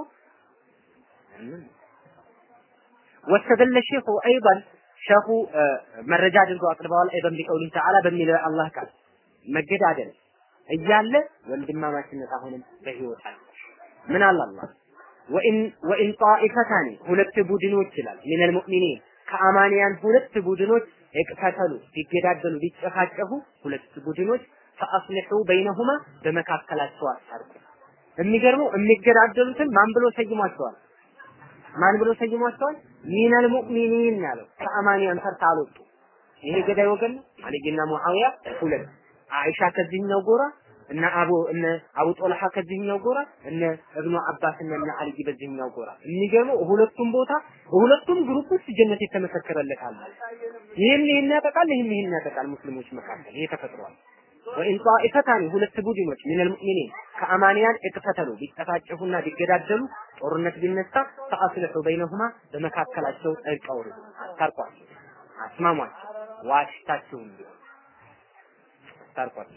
Speaker 1: ወስተደለ ሼኹ አይضን ሸኹ መረጃ አድርገው አቅርበዋል። አይበን ቢቀውሊ ተዓላ በሚለው አላህ ቃል መገዳደል እያለ ወንድማማችነት አሁንም በህይወት አለ። ምን አለ አላህ ወኢን ወኢን ጣኢፈታኒ ሁለት ቡድኖች ይላል ሚነል ሙእሚኒን ከአማንያን ሁለት ቡድኖች እቅተተሉ ቢገዳደሉ ቢጨፋጨፉ ሁለት ቡድኖች ፈአስሊሑ በይነሁማ በመካከላቸው አስታርቁ። የሚገርመው የሚገዳደሉትን ማን ብሎ ሰይሟቸዋል? ማን ብሎ ሰይሟቸዋል? ሚነል ሙእሚኒን ያለው ከአማንያን ተርታ አልወጡ። ይሄ ገዳይ ወገን ነው። አልይና ሙአዊያ ሁለት፣ አይሻ ከዚህኛው ጎራ፣ እነ አቡ እነ አቡ ጦልሃ ከዚህኛው ጎራ እነ እብኑ አባስ እና እነ አልይ በዚህኛው ጎራ የሚገርመው ሁለቱም ቦታ ሁለቱም ግሩፕ ውስጥ ጀነት የተመሰከረለት አለ። ይህን ይህን ያጠቃል፣ ይህን ይህን ያጠቃል። ሙስሊሞች መካከል ይሄ ተፈጥሯል። ወኢን ጣኢፈታኒ ሁለት ቡድኖች ሚነል ሙእሚኒን ከአማንያን እቅተተሉ ቢጠፋጨፉና ቢገዳደሉ ጦርነት ቢነሳ ፈአስልሑ በይነሁማ በመካከላቸው እርቅ አውርዱ፣ አስታርቋቸው፣ አስማሟቸው፣ ዋሽታችሁም ቢሆን አስታርቋቸው።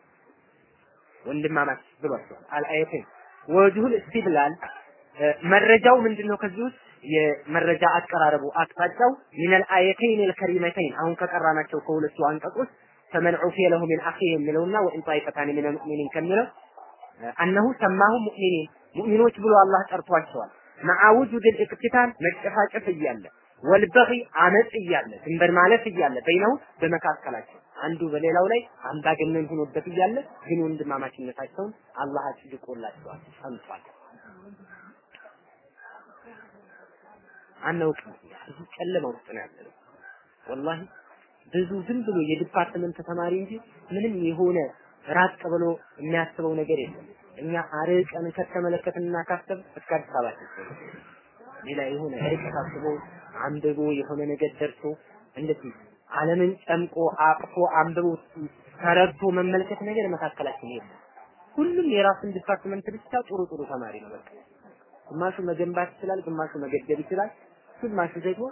Speaker 1: ወንድማማች ብሏቸዋል። አልአየቴን ወጅሁል እስቲድላል መረጃው ምንድነው? ከዚህ ውስጥ የመረጃ አቀራረቡ አቅጣጫው ሚነል አየተይን ልከሪመተይን አሁን ከቀራናቸው ከሁለቱ አንቀጾች ፈመን ዑፊየ ለሁ ሚን አኺህ የሚለውና ወኢን ጣኢፈታኒ ሚነ ሙእሚኒን ከሚለው አነሁ ሰማሁ ሙእሚኒን ሙእሚኖች ብሎ አላህ ጠርቷቸዋል። መዓ ውጁድ ልእቅትታል መጨፋጨፍ እያለ ወልበኺ አመፅ እያለ ድንበር ማለፍ እያለ በይነው በመካከላቸው አንዱ በሌላው ላይ አምባገነን ሆኖበት እያለ ግን ወንድማማችነታቸውን አላህ አጽድቆላቸዋል፣ ጸንቷል። አናውቅም። ብዙ ጨለማ ውስጥ ነው ያለነው። ወላሂ ብዙ ዝም ብሎ የዲፓርትመንት ተማሪ እንጂ ምንም የሆነ ራቅ ብሎ የሚያስበው ነገር የለም። እኛ አርቀን ከተመለከትንና ካሰብ እስከ አዲስ አበባ ደርሰን ሌላ የሆነ ርቀት አስቦ አንብቦ የሆነ ነገር ደርሶ እንደዚህ ዓለምን ጨምቆ አቅፎ አንብቦ ተረድቶ መመልከት ነገር መካከላችን የለም። ሁሉም የራሱን ዲፓርትመንት ብቻ ጥሩ ጥሩ ተማሪ ነው። በቃ ግማሹ መገንባት ይችላል፣ ግማሹ መገደብ ይችላል፣ ግማሹ ደግሞ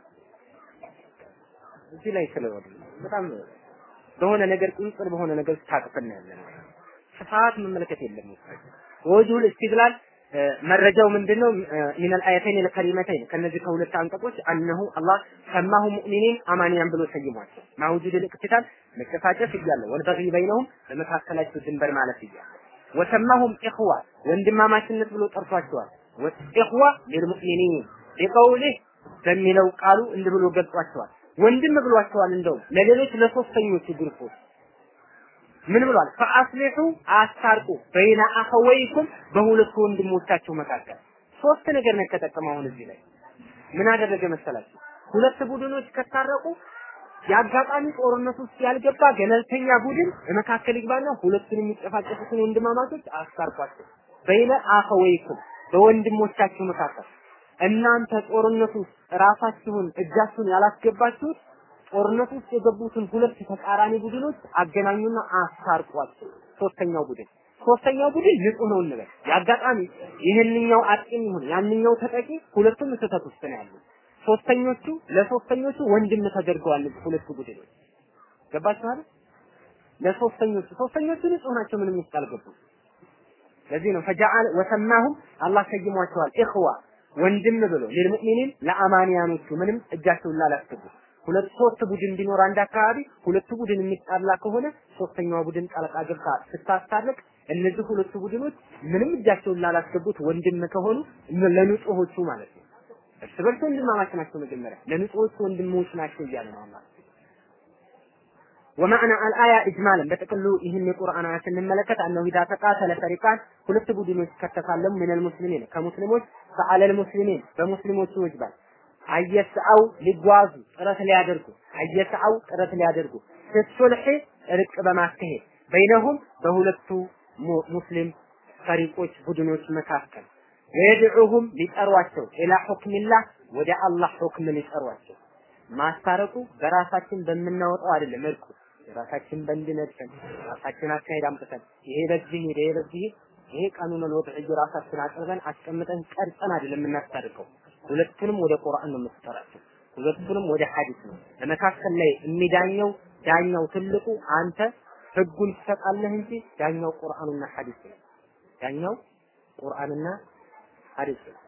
Speaker 1: እዚህ ላይ ስለወደ በጣም በሆነ ነገር ቁንጽል በሆነ ነገር ታቅፈን ያለን ስፋት መመልከት የለም። ወጁል ኢስቲድላል መረጃው ምንድነው? ሚነል አያተይን ለከሪመተይን ከነዚህ ከሁለት አንቀጾች አነሁ አላህ ሰማሁ ሙእሚኒን አማንያን ብሎ ሰይሟቸው ማውጁድ ልቅትታል መጨፋጨፍ እያለ ወልበጊ በይነሁም በመካከላቸው ድንበር ማለት እያለ ወሰማሁም ኢኽዋ ወንድማማችነት ብሎ ጠርቷቸዋል። ኢኽዋ ሊልሙእሚኒን ቢቀውሊህ በሚለው ቃሉ እንዲህ ብሎ ገልጿቸዋል። ወንድም ብሏቸዋል። እንደውም ለሌሎች ለሶስተኞቹ ግሩፖች ምን ብሏል? ፈአስሊሑ አስታርቁ በይነ አኸወይኩም በሁለቱ ወንድሞቻቸው መካከል ሶስት ነገር ነው የተጠቀመው። አሁን እዚህ ላይ ምን አደረገ መሰላችሁ? ሁለት ቡድኖች ከታረቁ የአጋጣሚ ጦርነት ውስጥ ያልገባ ገለልተኛ ቡድን መካከል ይግባና ሁለቱን የሚጨፋጨፉትን ወንድማማቾች አስታርቋቸው በይነ አኸወይኩም በወንድሞቻችሁ መካከል እናንተ ጦርነት ውስጥ ራሳችሁን እጃችሁን ያላስገባችሁት ጦርነት ውስጥ የገቡትን ሁለት ተቃራኒ ቡድኖች አገናኙና አስታርቋቸው። ሶስተኛው ቡድን ሶስተኛው ቡድን ንጹህ ነው እንበል። የአጋጣሚ ይህንኛው አጥቂም ይሁን ያንኛው ተጠቂ ሁለቱም ስህተት ውስጥ ነው ያሉት። ሶስተኞቹ ለሶስተኞቹ ወንድም ተደርገዋል። ሁለቱ ቡድኖች ገባችሁ አይደል? ለሶስተኞቹ ሶስተኞቹ ንጹህ ናቸው፣ ምንም ውስጥ አልገቡም። ለዚህ ነው ፈጃአል ወሰማሁም አላህ ሰይሟቸዋል ኢኽዋ ወንድም ብሎ ለልሙእሚኒን ለአማንያኖቹ ምንም እጃቸውን ላላስገቡ ሁለት ሶስት ቡድን ቢኖር አንድ አካባቢ ሁለቱ ቡድን የሚጣላ ከሆነ ሶስተኛዋ ቡድን ጣልቃ ገብታ ስታስታርቅ እነዚህ ሁለቱ ቡድኖች ምንም እጃቸውን ላላስገቡት ወንድም ከሆኑ ለንጹሆቹ ማለት ነው። እርስ በርስ ወንድማማች ናቸው። መጀመሪያ ለንጹሆቹ ወንድሞች ናቸው እያለ ነው አላህ። ወማዕና አልአያ ኢጅማለን በጥቅሉ ይህን የቁርአን አያ ስንመለከት አነሁ ኢዛ ተቃተለ ፈሪቃን ሁለት ቡድኖች ከተሳለሙ ሚነል ሙስሊሚን ከሙስሊሞች ፈአለል ሙስሊሚን በሙስሊሞቹ ይወጅባል አየስአው ሊጓዙ ጥረት ሊያደርጉ አየስአው ጥረት ሊያደርጉ ፍሱልህ እርቅ በማካሄድ በይነሁም በሁለቱ ሙስሊም ፈሪቆች ቡድኖች መካከል ወየድዑሁም ሊጠሯቸው ኢላ ሁክሚላህ ወደ አላህ ሁክም ሊጠሯቸው ማስታረቁ በራሳችን በምናወጣው አይደለም እርቁ ራሳችን በእንድነትን ራሳችን አካሄድ አምጥተን ይሄ በዚህ ሄደ ይሄ በዚህ ይሄ ቀኑን ወጥዕ ራሳችን አቅርበን አስቀምጠን ቀርጸን አይደለም የምናስታርቀው ሁለቱንም ወደ ቁርአን ነው የምትጠራቸው ሁለቱንም ወደ ሐዲስ ነው ለመካከል ላይ የሚዳኘው ዳኛው ትልቁ አንተ ህጉን ትሰጣለህ እንጂ ዳኛው ቁርአንና ሐዲስ ነው ዳኛው ቁርአንና ሐዲስ ነው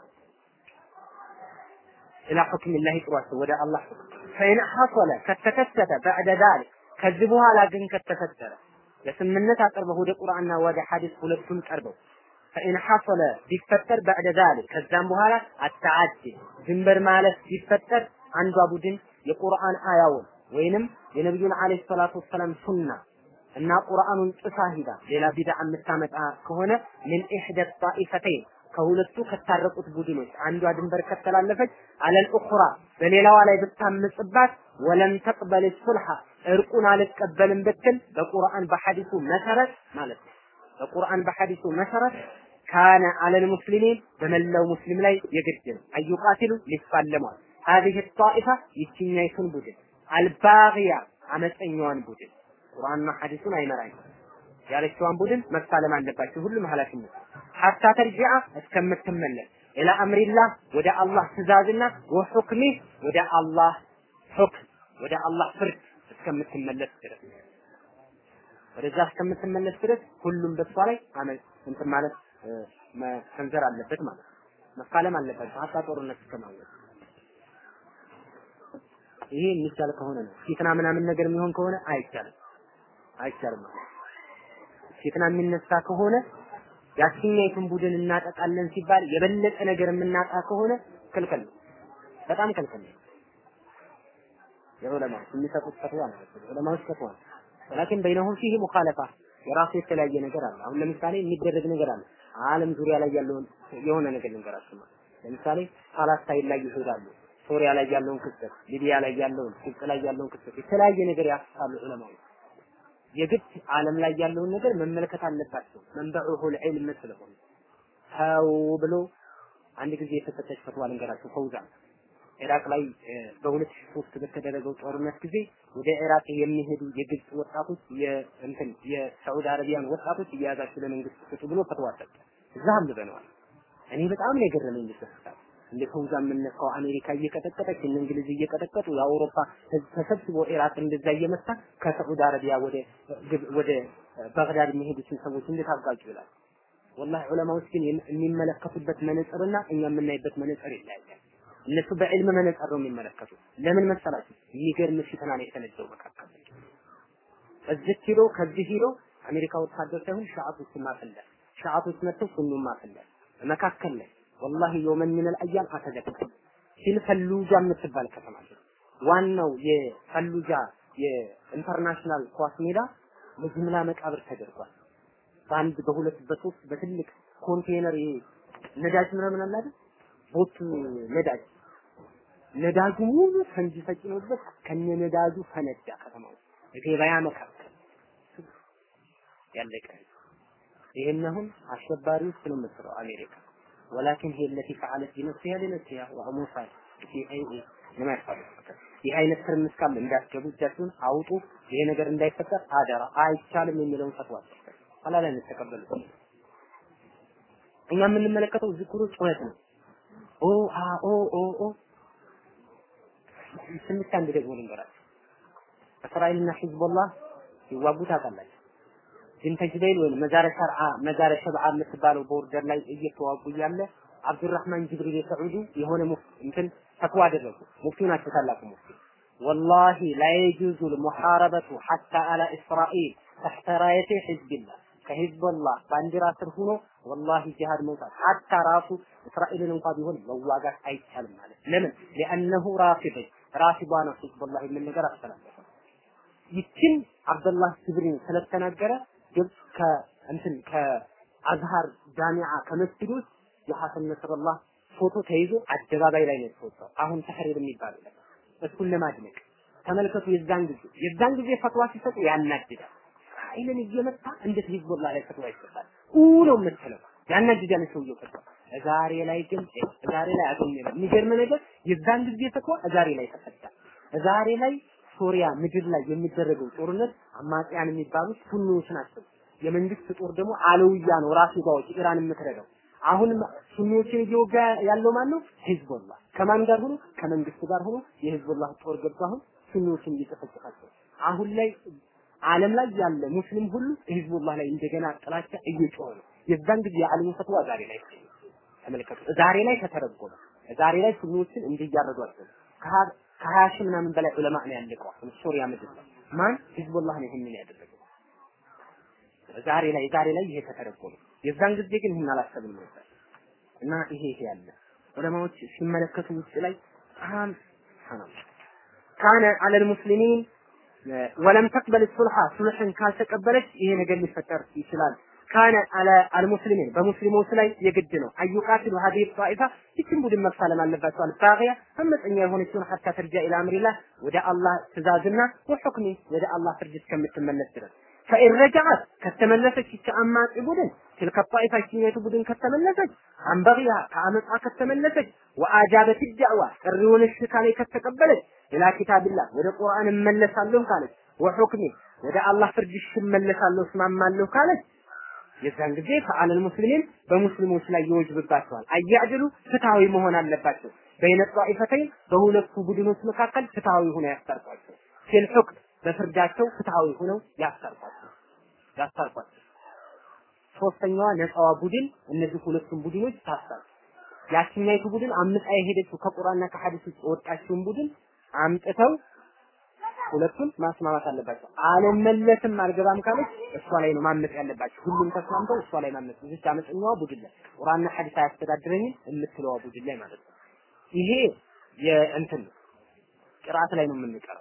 Speaker 1: ኢላ ሁክም ላህ ጥሯቸው ወደ አላህ ፈኢን ሐሰለ ከተከሰተ በዕደ ዛሊክ ከዚህ በኋላ ግን ከተፈጠረ ለስምነት አቅርበው ወደ ቁርአንና ወደ ሐዲስ ሁለቱም ቀርበው ፈኢን ሐሰለ ቢፈጠር በዕደ ዛሊክ ከዛም በኋላ አተዓዲ ድንበር ማለት ቢፈጠር አንዷ ቡድን የቁርአን አያውን ወይንም የነቢዩን አለይሂ ሰላቱ ወሰላም ሱና እና ቁርአኑን ጥሳ ሂዳ ሌላ ቢድዓ የምታመጣ ከሆነ ምን ኢሕደ ጣኢፈተይን ከሁለቱ ከታረቁት ቡድኖች አንዷ ድንበር ከተላለፈች አለል ኡኽራ በሌላዋ ላይ ብታምጽባት ወለም ተቅበል ሱልሐ እርቁን አልቀበልም ብትል በቁርአን በሐዲሱ መሰረት ማለት ነው። በቁርአን በሐዲሱ መሰረት ካነ አለል ሙስሊሚን በመላው ሙስሊም ላይ የግድ ነው አዩቃቲሉ ሊፋለሟል هذه الطائفة ይችኛይቱን ቡድን አልባግያ አመፀኛዋን ቡድን ቁርአንና ሐዲሱን አይመራኝ ያለችዋን ቡድን መፋለም አለባቸው ሁሉም ኃላፊነት ሐታ ተርጂዓ እስከምትመለስ ኢላ አምሪላህ ወደ አላህ ትእዛዝና ወሑክሚ ወደ አላህ ሁክም ወደ አላህ ፍርድ እስከምትመለስ ድረስ ወደዛ እስከምትመለስ ድረስ ሁሉም በሷ ላይ አመል እንትን ማለት መሰንዘር አለበት ማለት ነው። መፋለም አለባቸው ሀታ ጦርነት እስከማወቅ ይሄ የሚቻል ከሆነ ነው። ፊትና ምናምን ነገር የሚሆን ከሆነ አይቻልም አይቻልም ማለት ፊትና የሚነሳ ከሆነ ያችኛይቱን ቡድን እናጠቃለን ሲባል የበለጠ ነገር የምናጣ ከሆነ ክልክል ነው። በጣም ክልክል ነው። የዑለማዎች የሚሰጡት ፈትዋ ነው። ዑለማዎች ፈትዋ ነው። ወላኪን በይነሁም ፊህ ሙኻለፋ የራሱ የተለያየ ነገር አለ። አሁን ለምሳሌ የሚደረግ ነገር አለ። ዓለም ዙሪያ ላይ ያለውን የሆነ ነገር ልንገራችሁ። ለምሳሌ ፓላስታይን ላይ ይሄዳሉ። ሶሪያ ላይ ያለውን ክስተት፣ ሊቢያ ላይ ያለውን፣ ግብጽ ላይ ያለውን ክስተት የተለያየ ነገር ያስፋሉ ዑለማዎች። የግድ ዓለም ላይ ያለውን ነገር መመልከት አለባቸው። መንበዑሁል ዒልም ስለሆነ ተው ብሎ አንድ ጊዜ የተሰጠች ፈትዋ ልንገራችሁ። ፈውዛን ኢራቅ ላይ በ2003 በተደረገው ጦርነት ጊዜ ወደ ኢራቅ የሚሄዱ የግብጽ ወጣቶች የእንትን የሳዑዲ አረቢያን ወጣቶች እየያዛችሁ ለመንግስት ስጡ ብሎ ፈትዋ ሰጠ። እዛ አንብበነዋል። እኔ በጣም ነው የገረመኝ ልሰጣ እንደ ፈውዛ የምነካው አሜሪካ እየቀጠቀጠች እነ እንግሊዝ እየቀጠቀጡ የአውሮፓ ህዝብ ተሰብስቦ ኢራቅ እንደዛ እየመታ ከሳዑዲ አረቢያ ወደ ወደ ባግዳድ የሚሄዱትን ሰዎች እንዴት አጋጩ ይላል። ወላሂ ዑለማዎች ግን የሚመለከቱበት መነጽርና እኛ የምናይበት መነጽር ይለያያል። እነሱ በዕልም መነጽር ነው የሚመለከቱት። ለምን መሰላችሁ? የሚገርም ፊትና ነው የተነደው መካከል እዚህ ሂዶ ከዚህ ሂዶ አሜሪካ ወታደር ሳይሆን ሻዓቶች ማፈለል ሻዓቶች መጥተው ሱኑን ማፈለል መካከል ላይ ወላሂ የውመን ሚነል አያም አተዘክር ሲል ፈሉጃ የምትባል ከተማ ዋናው የፈሉጃ የኢንተርናሽናል ኳስ ሜዳ በጅምላ መቃብር ተደርጓል። በአንድ በሁለት በሶስት በትልቅ ኮንቴነር ይሄ ነዳጅ ምናምን አለ አይደል? ቦት ነዳጅ ነዳጁ ሙሉ ፈንጂ ተጭኖበት ከነ ነዳጁ ፈነዳ ከተማው ገበያ መካከል ያለቀ ይሄን አሁን አሸባሪ ውስጥ ነው የምትለው አሜሪካ ወላኪን هي التي فعلت بنفسها لنفسها وأموفا في أي لما يفعل ይህ አይነት ትርምስ ካለ እንዳትገቡ እጃችሁን አውጡ። ይሄ ነገር እንዳይፈጠር አደራ። አይቻልም የሚለውን ፈትዋ ኋላ ላይ እንተቀበሉት። እኛ የምንመለከተው ዝክሩ ጩኸት ነው። ኦ አ ኦ ኦ ኦ ትንሽ አንድ ደግሞ ልንገራችሁ። እስራኤልና ሂዝቦላህ ሲዋጉ ታውቃላችሁ። ቢንተ ጅበይል ወይም መዛረ ሸርዓ መዛረ ሸብዓ የምትባለው ቦርደር ላይ እየተዋጉ እያለ አብዱራህማን ጅብሪል የሰዑዲ የሆነ እንትን ፈትዋ አደረጉ። ሙፍቲ ናቸው፣ ታላቁ ሙፍቲ ወላሂ ላ የጁዙ ልሙሐረበቱ ሐታ አላ እስራኤል ተሕተ ራየቴ ሒዝቢላህ ከሂዝቦላህ ባንዲራ ስር ሆኖ ወላሂ ጂሃድ መውጣት ሐታ ራሱ እስራኤልን እንኳ ቢሆን መዋጋት አይቻልም ማለት ለምን ሊአነሁ ራፊድ ራፊዷ ነው ሂዝቦላህ የሚል ነገር አስተላለፈ ይችን አብደላህ ጅብሪል ስለተናገረ ግብጽ ከእንትን ከአዝሃር ጃሚዓ ከመስጊድ ውስጥ የሐሰን ነስረላህ ፎቶ ተይዞ አደባባይ ላይ ነው የተወጣው። አሁን ተህሪር የሚባለው ነገር እሱን ለማድነቅ ተመልከቱ። የዛን ጊዜ የዛን ጊዜ ፈትዋ ሲሰጡ ያናድዳል። እስራኤልን እየመታ እንዴት ሂዝቦላህ ላይ ፈትዋ ይሰጣል? ኡ ነው የምትለው ያናድዳል ሰውየው ፈትዋ። ዛሬ ላይ ግን ዛሬ ላይ አገኘ የሚገርም ነገር የዛን ጊዜ ፈትዋ ዛሬ ላይ ተፈታ። ዛሬ ላይ ሶሪያ ምድር ላይ የሚደረገው ጦርነት አማጽያን የሚባሉት ሱኒዎች ናቸው። የመንግስት ጦር ደግሞ አለውያ ነው ራፊዳዎች ኢራን የምትረዳው አሁን ሱኒዎችን እየወጋ ያለው ማን ነው? ሂዝቦላህ ከማን ጋር ሆኖ? ከመንግስት ጋር ሆኖ የሂዝቦላህ ጦር ገብቶ አሁን ሱኒዎችን እየጨፈጨፋቸው አሁን ላይ ዓለም ላይ ያለ ሙስሊም ሁሉ ሂዝቦላህ ላይ እንደገና ጥላቻ እየጮኸ ነው። የዛን ጊዜ የዓለሙ ፈትዋ ዛሬ ላይ ተመልከቱ። ዛሬ ላይ ከተረጎመ ዛሬ ላይ ሱኒዎችን እንዲህ እያረዷቸው ከሀያ ሺህ ምናምን በላይ ዑለማ ነው ያለቀው ሶሪያ ምድር ላይ ማን ሂዝቦላህ ነው ይሄንን ያደረገው። ዛሬ ላይ ዛሬ ላይ ይሄ ከተረጎመ የዛን ጊዜ ግን ይህን አላሰብም ነበር እና ይሄ ይሄ ያለ ዑለማዎች ሲመለከቱ ውጭ ላይ በጣም ሱብሃንአላህ ካነ አለል ሙስሊሚን ወለም ተቅበል ሱልሃ ሱልህን ካልተቀበለች ይሄ ነገር ሊፈጠር ይችላል። ካነ አለ አልሙስሊሚን በሙስሊሞች ላይ የግድ ነው አዩቃትሉ ሀዲህ ጣኢፋ ይችን ቡድን መፋለም አለባቸው አልባቂያ አመፀኛ የሆነችውን ሀታ ተርጃ ኢላ አምሪላህ ወደ አላህ ትእዛዝና ወሑክሚ ወደ አላህ ፍርድ እስከምትመለስ ድረስ ፈኢን ረጃዓት ከተመለሰች ይቺ አማጺ ቡድን ትልከ ጣኢፋ ይችኛይቱ ቡድን ከተመለሰች አንበግያ ከአመፃ ከተመለሰች ወአጃበት ዳዕዋ ጥሪውን እሺ ካለች ከተቀበለች ኢላ ኪታብላህ ወደ ቁርአን እመለሳለሁ ካለች ወሑክሚ ወደ አላህ ፍርድ እሺ እመለሳለሁ እስማማለሁ ካለች የዛን ጊዜ ፈአለል ሙስሊሚን በሙስሊሞች ላይ ይወጅብባቸዋል። አያዕድሉ ፍትሃዊ መሆን አለባቸው። በይነ ጧኢፈተይን በሁለቱ ቡድኖች መካከል ፍትሃዊ ሆነው ያስታርቋቸው። ፊል ሑክም በፍርዳቸው ፍትሃዊ ሆነው ያስታርቋቸው ያስታርቋቸው። ሶስተኛዋ ነፃዋ ቡድን እነዚህ ሁለቱም ቡድኖች ታስታር ያችኛይቱ ቡድን አምጣ የሄደችው ከቁርአንና ከሐዲስ ውስጥ የወጣችውን ቡድን አምጥተው ሁለቱን ማስማማት አለባቸው። አልመለስም አልገባም ካለች እሷ ላይ ነው ማመጽ ያለባቸው። ሁሉም ተስማምተው እሷ ላይ ማመጽ እዚች አመፀኛዋ ቡድን ላይ ቁርአንና ሐዲስ አያስተዳድረኝም የምትለዋ ቡድን ላይ ማለት ነው። ይሄ የእንትን ነው። ቅራት ላይ ነው የምንቀረው።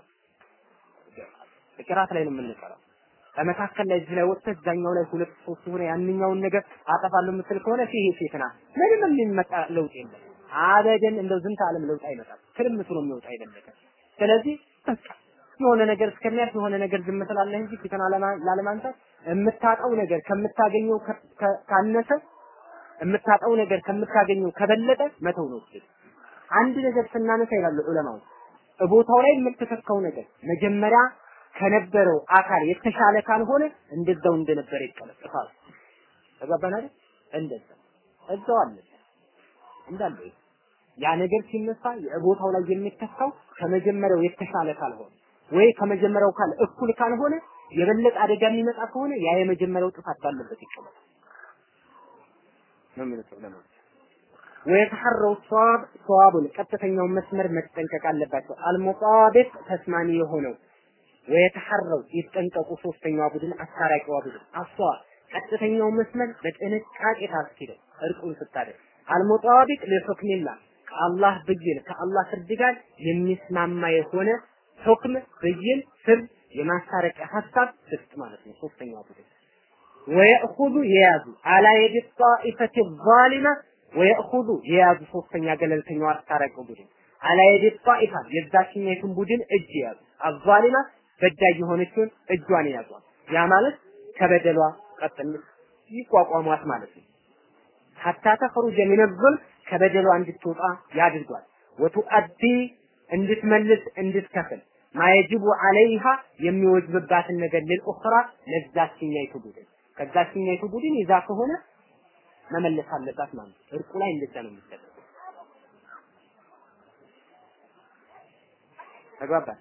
Speaker 1: ቅራት ላይ ነው የምንቀረው። በመካከል ላይ እዚህ ላይ ወጥተህ እዛኛው ላይ ሁለት ሶስት ሆነ ያንኛውን ነገር አጠፋለሁ የምትል ከሆነ ይሄ ፊትና ምንም የሚመጣ ለውጥ የለም። አበደን እንደው ዝንተ ዓለም ለውጥ አይመጣም። ትርምሱ ነው የሚወጣ አይደለም። ስለዚህ በቃ የሆነ ነገር እስከሚያልፍ የሆነ ነገር ዝም ትላለህ እንጂ ፊትን ላለማንሳት የምታጣው ነገር ከምታገኘው ካነሰ የምታጣው ነገር ከምታገኘው ከበለጠ መተው ነው። አንድ ነገር ስናነሳ ይላሉ ዑለማው ቦታው ላይ የምትተካው ነገር መጀመሪያ ከነበረው አካል የተሻለ ካልሆነ እንደዛው እንደነበረ ይቀለጥፋል። ተጋባን አይደል? እንደዛ እዛው አለ እንዳለ ያ ነገር ሲነሳ የቦታው ላይ የሚተካው ከመጀመሪያው የተሻለ ካልሆነ ወይ ከመጀመሪያው ካል እኩል ካልሆነ የበለጠ አደጋ የሚመጣ ከሆነ ያ የመጀመሪያው ጥፋት ባለበት ይቀመጣል ነው የሚሉት ዑለማዎች። ወየተሐረው ሷብ ሷቡን ቀጥተኛውን መስመር መጠንቀቅ አለባቸው። አልሙጣቢቅ ተስማሚ የሆነው ወየተሐረው ይጠንቀቁ። ሶስተኛዋ ቡድን አስታራቂዋ ቡድን አሷ ቀጥተኛውን መስመር በጥንቃቄ ታስኪደው እርቁን ስታደርግ አልሙጣቢቅ ለሁክሚላህ ከአላህ ብይን ከአላህ ፍርድ ጋር የሚስማማ የሆነ ሁክም ብይን ፍርድ የማስታረቂያ ሀሳብ ስጥ ማለት ነው። ሶስተኛው ቡድን ወየእኹዙ የያዙ አላ የድ ጣኢፈት ዛሊማ ወየእኹዙ የያዙ ሶስተኛ ገለልተኛው አስታራቂው ቡድን አላ የድ ጣኢፋ የዛችኛይቱን ቡድን እጅ የያዙ አዛሊማ በዳይ የሆነችውን እጇን የያዟት ያ ማለት ከበደሏ ቀጥል ይቋቋሟት ማለት ነው። ሐታ ተኽሩጀ ሚነ ዙልም ከበደሏ እንድትወጣ ያድርጓል። ወቱአዲ እንድትመልስ እንድትከፍል ማየጅቡ አለይሃ የሚወጅብባትን ነገር ልልኡኽራ ለዛችኛይቱ ቡድን ከዛችኛይቱ ቡድን ይዛ ከሆነ መመለስ አለባት ማለት ነው። እርቁ ላይ እንደዛ ነው የሚደረገው። ተግባባን?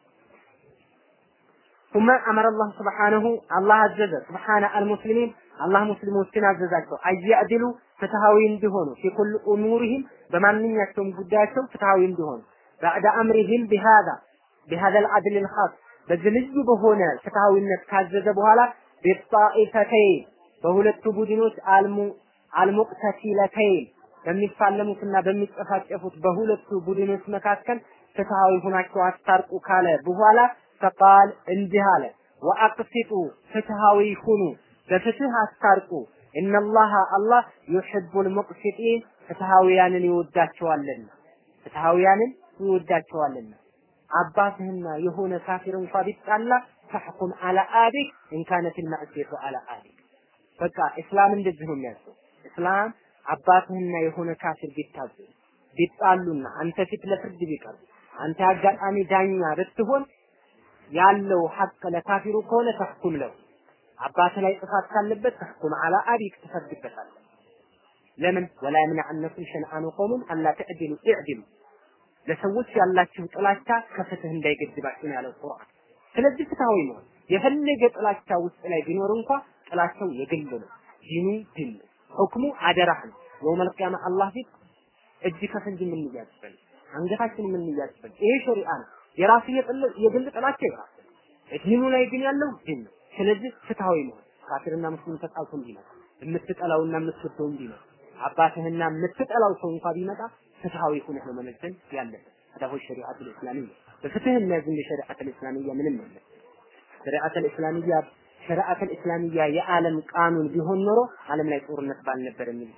Speaker 1: ثم أمر الله سبحانه الله عزز سبحانه المسلمين الله ሙስሊሞችን አዘዛቸው አያዕድሉ ፍትሃዊ እንዲሆኑ في كل أمورهم በማንኛቸውም ጉዳያቸው ፍትሃዊ እንዲሆኑ بعد أمرهم بهذا بهذا العدل الخاص በዚህ ልዩ በሆነ ፍትሃዊነት ካዘዘ በኋላ ቢጣኢፈተይን በሁለቱ ቡድኖች አልሙ አልሙቅተሲለተይን በሚፋለሙትና በሚጨፋጨፉት በሁለቱ ቡድኖች መካከል ፍትሃዊ ሁናቸው አስታርቁ ካለ በኋላ ፈቃል እንዲህ አለ ወአቅሲጡ ፍትሃዊ ሁኑ በፍትህ አስታርቁ እነላሃ አላህ ዩሒቡል ሙቅሲጢን ፍትሃዊያንን ይወዳቸዋልና ፍትሃዊያንን ይወዳቸዋልና አባትህና የሆነ ካፊር እንኳ ቢጣላ ተሕኩም አላ አቢክ ኢንካነት ልማዕሲየቱ አላ አቢክ በቃ እስላም እንደዚህ ነው የሚያዘው እስላም አባትህና የሆነ ካፊር ቢታዘዙ ቢጣሉና አንተ ፊት ለፍርድ ቢቀርቡ አንተ አጋጣሚ ዳኛ ብትሆን ያለው ሐቅ ለካፊሩ ከሆነ ተሕኩም ለው አባት ላይ ጥፋት ካለበት ተሕኩም አላ አቢክ ትፈርድበታለህ ለምን ወላ የምነዐነኩም ሸንአኑ ቀውምን አላ ተዕድሉ ኢዕድሉ ለሰዎች ያላችሁ ጥላቻ ከፍትህ እንዳይገድባችሁ ነው ያለው ቁርአን ስለዚህ ፍትሃዊ ነው የፈለገ ጥላቻ ውስጥ ላይ ቢኖር እንኳ ጥላቻው የግል ነው ዲኑ ድል ነው ሁክሙ አደራህ ነው የውመል ቂያማ አላህ ፊት እጅ ከፍንጅ የምንያዝበን አንገታችን የምንያዝበን ይሄ ሸሪዓ ነው የራሱ የግል ጥላቻ ይራስ ዲኑ ላይ ግን ያለው ዲን ነው ስለዚህ ፍትሃዊ ነው ካፊርና ሙስሊም ተጣልቶ እንዲመጣ የምትጠላውና የምትወደው እንዲመጣ አባትህና የምትጠላው ሰው እንኳ ቢመጣ ፍትሃዊ ሆነህ ነው መመዘን ያለበት هذا هو الشريعة الإسلامية በፍትህ የሚያዝን የሸሪዓት الإسلامية ምንም የለም ሸሪዓት الإسلامية ሸሪዓተል እስላሚያ የዓለም ቃኑን ቢሆን ኖሮ ዓለም ላይ ጦርነት ባልነበር የሚል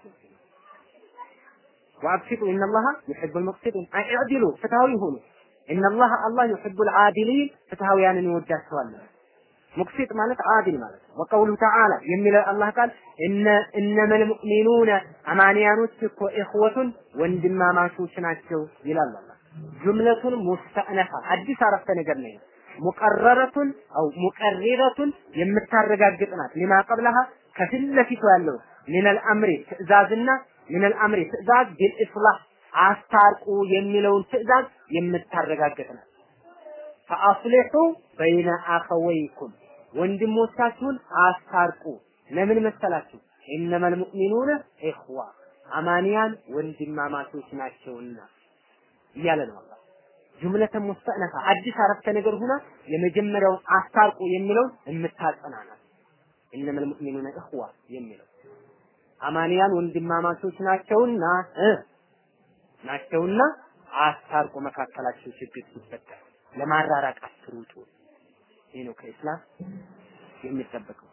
Speaker 1: ወአብሲጡ ኢነላሃ ዩሒቡል ሙቅሲጢን አዕዲሉ ፍትሃዊ ሁኑ ኢነላሃ አላህ ዩሒቡል ዓዲሊን ፍትሃውያንን ይወዳቸዋል ሙቅሲጥ ማለት አዲል ማለት ነው። ወቀውሉ ተዓላ የሚለው አላህ ቃል እነ እነመል ሙእሚኑነ አማንያኖች እኮ ኢኽወቱን ወንድማማቾች ናቸው ይላል አላህ። ጁምለቱን ሙስተእነፋ አዲስ አረፍተ ነገር ነው። ሙቀረረቱን አው ሙቀሪረቱን የምታረጋግጥ ናት። ሊማ ቀብለሃ ከፊት ለፊቱ ያለው ሚነል አምሪ ትእዛዝና ሚነል አምሪ ትእዛዝ ቢልኢስላህ አስታርቁ የሚለውን ትእዛዝ የምታረጋግጥ ናት። ፈአስሊሑ በይነ አኸወይኩም ወንድሞቻችሁን አስታርቁ። ለምን መሰላችሁ? ኢነመል ሙእሚኑነ ኢኽዋ አማንያን ወንድማማቾች ናቸውና እያለ ነው አላህ። ጁምለተን ሙስተእነፋ አዲስ አረፍተ ነገር ሁና የመጀመሪያውን አስታርቁ የሚለውን የምታጸናናት ኢነመል ሙእሚኑነ ኢኽዋ የሚለው አማንያን ወንድማማቾች ናቸውና እ ናቸውና አስታርቁ መካከላቸው ችግር ሲፈጠር ለማራራቅ አትሩጡ። ይህ ነው ከኢስላም የሚጠበቀው።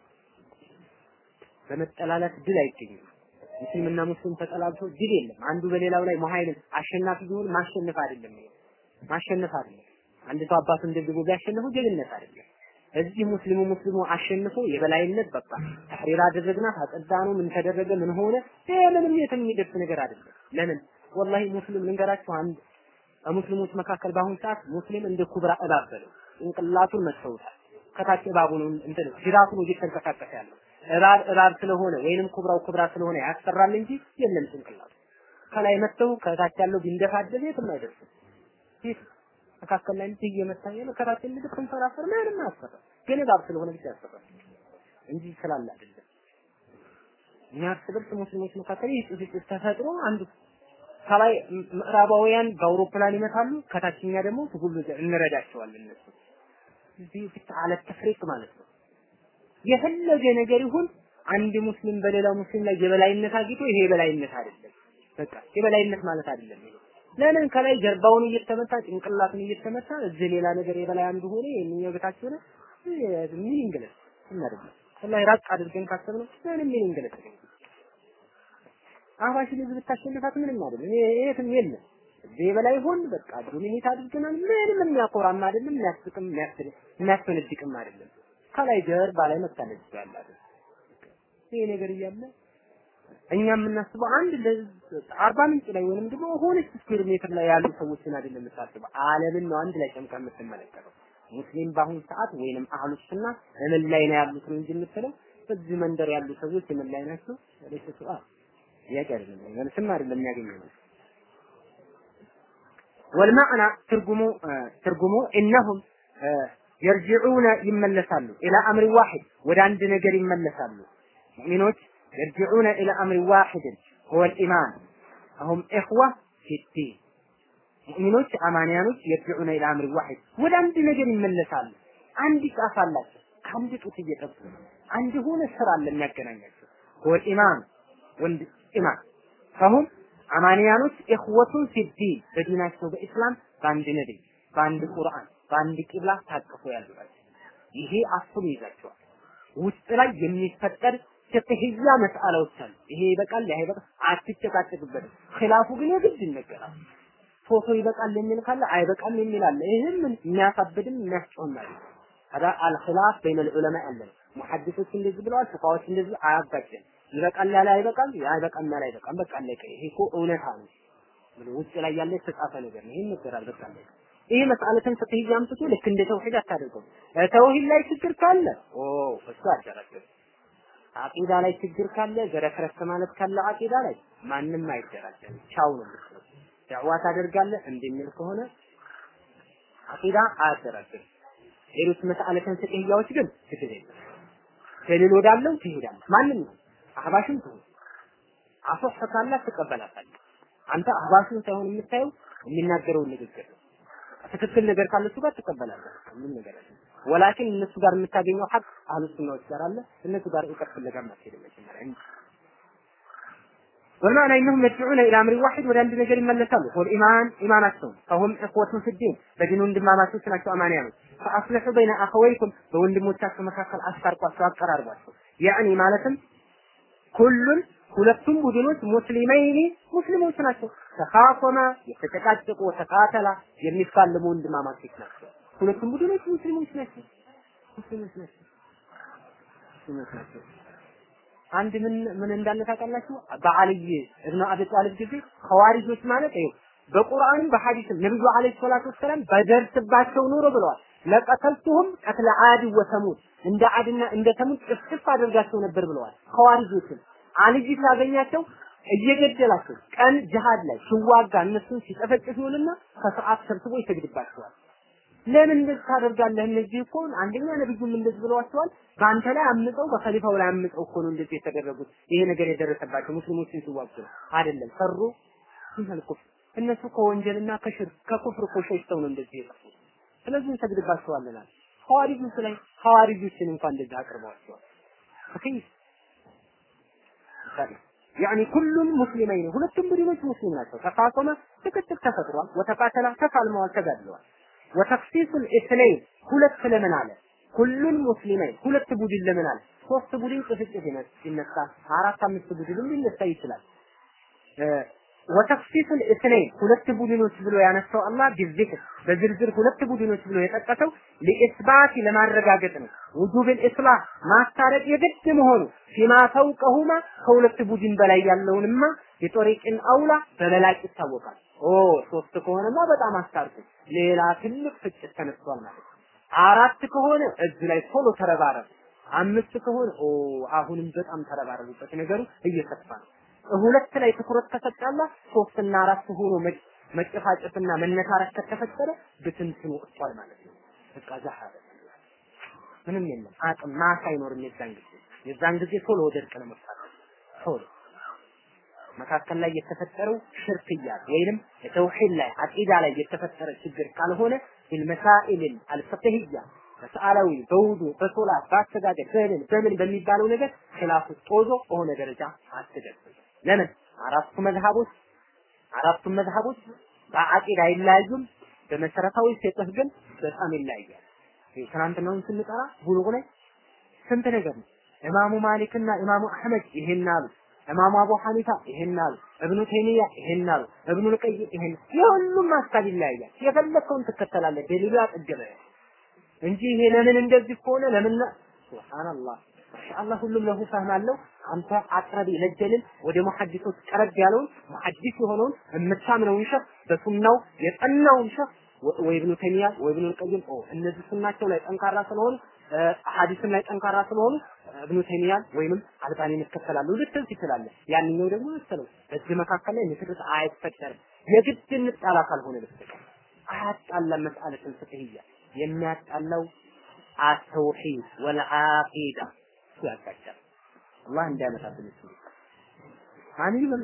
Speaker 1: በመጠላላት ድል አይገኝም። ሙስሊምና ሙስሊም ተጠላልቶ ድል የለም። አንዱ በሌላው ላይ መሀይልን አሸናፊ ቢሆን ማሸነፍ አይደለም። ይሄ ማሸነፍ አይደለም። አንድ ሰው አባቱን ደብድቦ ቢያሸንፉ ጀግንነት አይደለም። እዚህ ሙስሊሙ ሙስሊሙ አሸንፎ የበላይነት በቃ ተሕሪር አደረግናት አጸዳ ነው ምን ተደረገ ምን ሆነ ይሄ ምንም የትም የሚደርስ ነገር አይደለም። ለምን ወላሂ ሙስሊም ልንገራችሁ አንድ በሙስሊሞች መካከል በአሁኑ ሰዓት ሙስሊም እንደ ኩብራ እባብ በለው ጭንቅላቱን መተውታል። ከታች እባቡን እንትን ጅራቱን እየተንቀሳቀሰ ያለው እባብ እባብ ስለሆነ ወይንም ኩብራው ኩብራ ስለሆነ ያስፈራል እንጂ የለም ጭንቅላቱ። ከላይ መተው ከታች ያለው ቢንደፋደል የትም አይደርስም። ፊት መካከል ላይ እንዲህ እየመታ ያለ ከታች ልጅ ተንፈራፈር ምንም አያስፈራም። ግን እባብ ስለሆነ ብቻ ያስፈራል እንጂ ስላለ አይደለም። እኛ እርስ በርስ ሙስሊሞች መካከል ይህ ጭፍጭፍ ተፈጥሮ አንዱ ከላይ ምዕራባውያን በአውሮፕላን ይመታሉ፣ ከታችኛ ደግሞ ሁሉ እንረዳቸዋለን። እነሱ እዚህ ብቻ አለ ተፍሪቅ ማለት ነው። የፈለገ ነገር ይሁን አንድ ሙስሊም በሌላው ሙስሊም ላይ የበላይነት አግኝቶ ይሄ የበላይነት አይደለም። በቃ የበላይነት ማለት አይደለም ይሄ። ለምን ከላይ ጀርባውን እየተመታ ጭንቅላቱን እየተመታ እዚህ ሌላ ነገር የበላይ አንዱ ሆነ ይሄንኛው በታች ሆነ ምን ይንገለጽ እናደርግ ወላሂ ራቅ አድርገን ካሰብነው ምንም ምን ይንገለጽ አህባሽ ልጅ ብታሸንፋት ምንም አይደለም። የትም የለም። እዚህ በላይ ሆን በቃ ዶሚኔት አድርገናል። ምንም የሚያኮራም አይደለም፣ የሚያስቅም የሚያስፈነድቅም አይደለም። ከላይ ጀርባ ላይ መታለች ያላት ይሄ ነገር እያለ እኛ የምናስበው አንድ አርባ ምንጭ ላይ ወይንም ደግሞ ሆነች ስኩዌር ሜትር ላይ ያሉ ሰዎችን አይደለም የምታስበው፣ ዓለምን ነው አንድ ላይ ጨምቃ የምትመለከተው። ሙስሊም በአሁኑ ሰዓት ወይንም አህሉ ሱና ምን ላይ ነው ያሉት ነው እንጂ የምትለው በዚህ መንደር ያሉ ሰዎች ምን ላይ ናቸው? ለይሰ ሱአል ጥያቄ አይደለም፣ መልስም አይደለም የሚያገኘው ነው። ወልማዕና ትርጉሙ ትርጉሙ እነሁም የርጅዑነ ይመለሳሉ ኢላ አምሪ ዋሂድ ወደ አንድ ነገር ይመለሳሉ። ሙእሚኖች የርጅዑነ ኢላ አምሪ ዋሂድን ሁወ ልኢማን አሁም ኢኽዋ ፊዲን ሙእሚኖች አማንያኖች የርጅዑነ ኢላ አምሪ ዋሂድ ወደ አንድ ነገር ይመለሳሉ። አንድ ጫፍ አላቸው። ከአንድ ጡት እየጠቡ አንድ የሆነ ስራ አለ የሚያገናኛቸው ሁወ ልኢማን ወንድ ኢማን ፈሁም አማንያኖች ኢኽወቱን ፊዲን በዲናቸው በኢስላም በአንድ ነቢይ በአንድ ቁርአን በአንድ ቂብላ ታቅፎ ያሉ ናቸው። ይሄ አስሉ ይዛቸዋል። ውስጥ ላይ የሚፈጠር ፍቅህያ መስአላዎች አሉ። ይሄ ይበቃል፣ ይሄ ይበቃል፣ አትጨቃጨቅበትም። ኺላፉ ግን የግድ ይነገራል። ፎቶ ይበቃል የሚል ካለ አይበቃም የሚል አለ። ይህም የሚያሳብድም የሚያስጮህም አለ። هذا الخلاف بين العلماء አለ። ሙሐዲሶች እንደዚህ ብለዋል፣ ፉቃዎች እንደዚህ አያጋጭም። ይበቃል ያለ አይበቃም፣ አይበቃም ያለ አይበቃም። በቃ አለቀ። ይሄ እኮ እውነታ ነው ብሎ ውጭ ላይ ያለ የተጻፈ ነገር ነው። ይሄን ይነገራል። በቃ አለቀ። ይሄ መስአለትን ፍቅህ አምጥቶ ልክ እንደ ተውሂድ አታደርገው። ተውሂድ ላይ ችግር ካለ ኦ እሱ አደረገው። አቂዳ ላይ ችግር ካለ ገረከረክ ማለት ካለ አቂዳ ላይ ማንም አይደራደርም። ቻው ነው የምትለው። ዳዕዋ ታደርጋለህ እንደሚል ከሆነ አቂዳ አያደራድርም። ሌሎች መስአለትን ፍቅህያዎች ግን ችግር የለም። ደሊል ወዳለው ትሄዳለህ። ማንም ነው አህባሽም ትሁን አሶህ ካላት ትቀበላታለህ። አንተ አህባሹን ሳይሆን የምታየው የሚናገረውን ንግግር ነው። ትክክል ነገር ካለ እሱ ጋር ትቀበላለህ። ምን ነገር አለ? ወላኪን እነሱ ጋር የምታገኘው ሐቅ አህሉ ሱናዎች ጋር አለ። እነሱ ጋር እውቀት ፍለጋ ማትሄድ መጀመሪያ እንጂ ወልማዕና ኢነሁም የድዑነ ኢላ አምሪ ዋሂድ ወደ አንድ ነገር ይመለሳሉ። ወልኢማን ኢማናቸው ፈሁም እኽወቱን ፊዲን በዲኑ ወንድማማቾች ናቸው አማንያኖች። ፈአስሊሑ በይነ አኸወይኩም በወንድሞቻቸው መካከል አስታርቋቸው፣ አቀራርቧቸው። ያዕኒ ማለትም ኩሉን ሁለቱም ቡድኖች ሙስሊመይኒ ሙስሊሞች ናቸው። ተኻፈማ የተጨቃጨቁ ተቃተላ የሚፋለሙ ወንድማማቾች ናቸው። ሁለቱም ቡድኖች ሙስሊሞች ናቸው። ሙስሊሞች ናቸው። ሙስሊሞች ናቸው። አንድ ምን ምን እንዳለ ታውቃላችሁ? በአልይ እብነ አቢ ጣሊብ ጊዜ ኸዋሪጆች ማለት ይኸው በቁርአንም በሐዲስም ነብዩ አለይሂ ሰላቱ ወሰላም በደርስባቸው ኑሮ ብለዋል። ለቀተልቱሁም ቀትለ አድ ወሰሙድ እንደ አድና እንደ ተሙድ ጭፍጭፍ አድርጋቸው ነበር ብለዋል። ኸዋሪጆችን አልይ ሲያገኛቸው እየገደላቸው ቀን ጅሃድ ላይ ሲዋጋ እነሱን ሲጨፈጭፍ ይውልና ከሰዓት ሰብስቦ ይሰግድባቸዋል። ለምን እንደዚህ ታደርጋለህ? እነዚህ እኮ አንደኛ ነብዩም እንደዚህ ብለዋቸዋል። በአንተ ላይ አምፀው በኸሊፋው ላይ አምፀው እኮ ነው እንደዚህ የተደረጉት። ይሄ ነገር የደረሰባቸው ሙስሊሞችን ሲዋጉ ነው አይደለም ሰሩ ይላል ኩፍር። እነሱ ከወንጀልና ከሽርክ ከኩፍር እኮ ሸሽተው ነው እንደዚህ የጠፉት። ስለዚህ እንሰግድባቸዋለን አለ። ሐዋሪጆች ላይ ሐዋሪጆችን እንኳን እንደዚህ አቅርበዋቸዋል። ከይፍ ያኒ ኩሉም ሙስሊመይን ሁለቱም ቡድኖች ሙስሊም ናቸው። ተፋቆመ ጭቅጭቅ ተፈጥሯል። ወተቃተላ ተፋልመዋል፣ ተጋድለዋል። ወተክሲሱል ኢስነይን ሁለት ለምን አለ? ሁሉን ሙስሊመይን ሁለት ቡድን ለምን አለ? ሶስት ቡድን ጭፍጭፍ ይነሳ፣ አራት አምስት ቡድንም ሊነሳ ይችላል። ወተክሲሱል ኢስነይን ሁለት ቡድኖች ብሎ ያነሳው አላህ ቢዚክር በዝርዝር ሁለት ቡድኖች ብሎ የጠቀሰው ለኢስባት ለማረጋገጥ ነው። ውጁብል ኢስላህ ማስታረቅ የግድ መሆኑ ፊማ ፈውቀሁማ ከሁለት ቡድን በላይ ያለውንማ የጦሪቅን አውላ በበላጭ ይታወቃል። ኦ ሶስት ከሆነማ በጣም አስታርቁ። ሌላ ትልቅ ፍጭት ተነስቷል ማለት ነው። አራት ከሆነ እዚህ ላይ ቶሎ ተረባረብ። አምስት ከሆነ ኦ አሁንም በጣም ተረባረቡበት። ነገሩ እየሰፋ ነው። ሁለት ላይ ትኩረት ከሰጣላ ሶስትና አራት ሆኖ መጨፋጨፍና መነታረክ ከተፈጠረ ብትንትኑ ወጥቷል ማለት ነው። በቃ ዛሃረ ምንም የለም አቅም ማስ አይኖርም። የዛን ጊዜ የዛን ጊዜ ቶሎ ወደ እርቅ ነው መፋጠጥ ቶሎ መካከል ላይ የተፈጠረው ሽርክያ ወይንም ተውሂድ ላይ አቂዳ ላይ የተፈጠረ ችግር ካልሆነ ቢልመሳኢል አልፍቅህያ በሰዓላዊ በውዱ በሶላት በአስተጋገድ በእህል በምን በሚባለው ነገር ኺላፉ ጦዞ በሆነ ደረጃ አትደርስም። ለምን አራቱ መዝሃቦች አራቱ መዝሃቦች በአቂዳ አይለያዩም። በመሰረታዊ ፊቅህ ግን በጣም ይለያያል። ይህ ትናንትናውን ስንጠራ ቡሉግ ላይ ስንት ነገር ነው። ኢማሙ ማሊክና ኢማሙ አህመድ ይሄን አሉ። ኢማሙ አቡ ሐኒፋ ይሄን አሉ። እብኑ ተይሚያ ይሄን አሉ። እብኑ ልቀይም ይሄን የሁሉም ሀሳብ ይለያያል። የፈለከውን ትከተላለህ። ደሊሉ ያጠገበ እንጂ ይሄ ለምን እንደዚህ ከሆነ ለምን ሱብሃንአላህ ኢንሻአላህ ሁሉም ለሁ ፈህም አለው። አንተ አቅረብ ለጀልን ወደ ሙሐዲሶች ቀረብ ያለውን ሙሐዲስ የሆነውን የምታምነውን ሸህ በሱናው የጠናውን ሸህ ወይ ኢብኑ ተይሚያ ወይ ኢብኑ ልቀይም ኦ እነዚህ ሱናቸው ላይ ጠንካራ ስለሆኑ ሐዲስም ላይ ጠንካራ ስለሆኑ እብኑ ተይሚያን ወይንም አልባኒን እከተላለሁ ልትል ትችላለህ። ያንኛው ደግሞ መሰለው በዚህ መካከል ላይ ንትርክ አይፈጠርም። የግድ እንጣላ ካልሆነ በስተቀር አያጣላም። መስአለትን ፍቅህያ የሚያጣላው አተውሂድ ወልዓቂዳ እሱ ያጋጫል። አላህ እንዳያመጣብን እሱ አሚን በሉ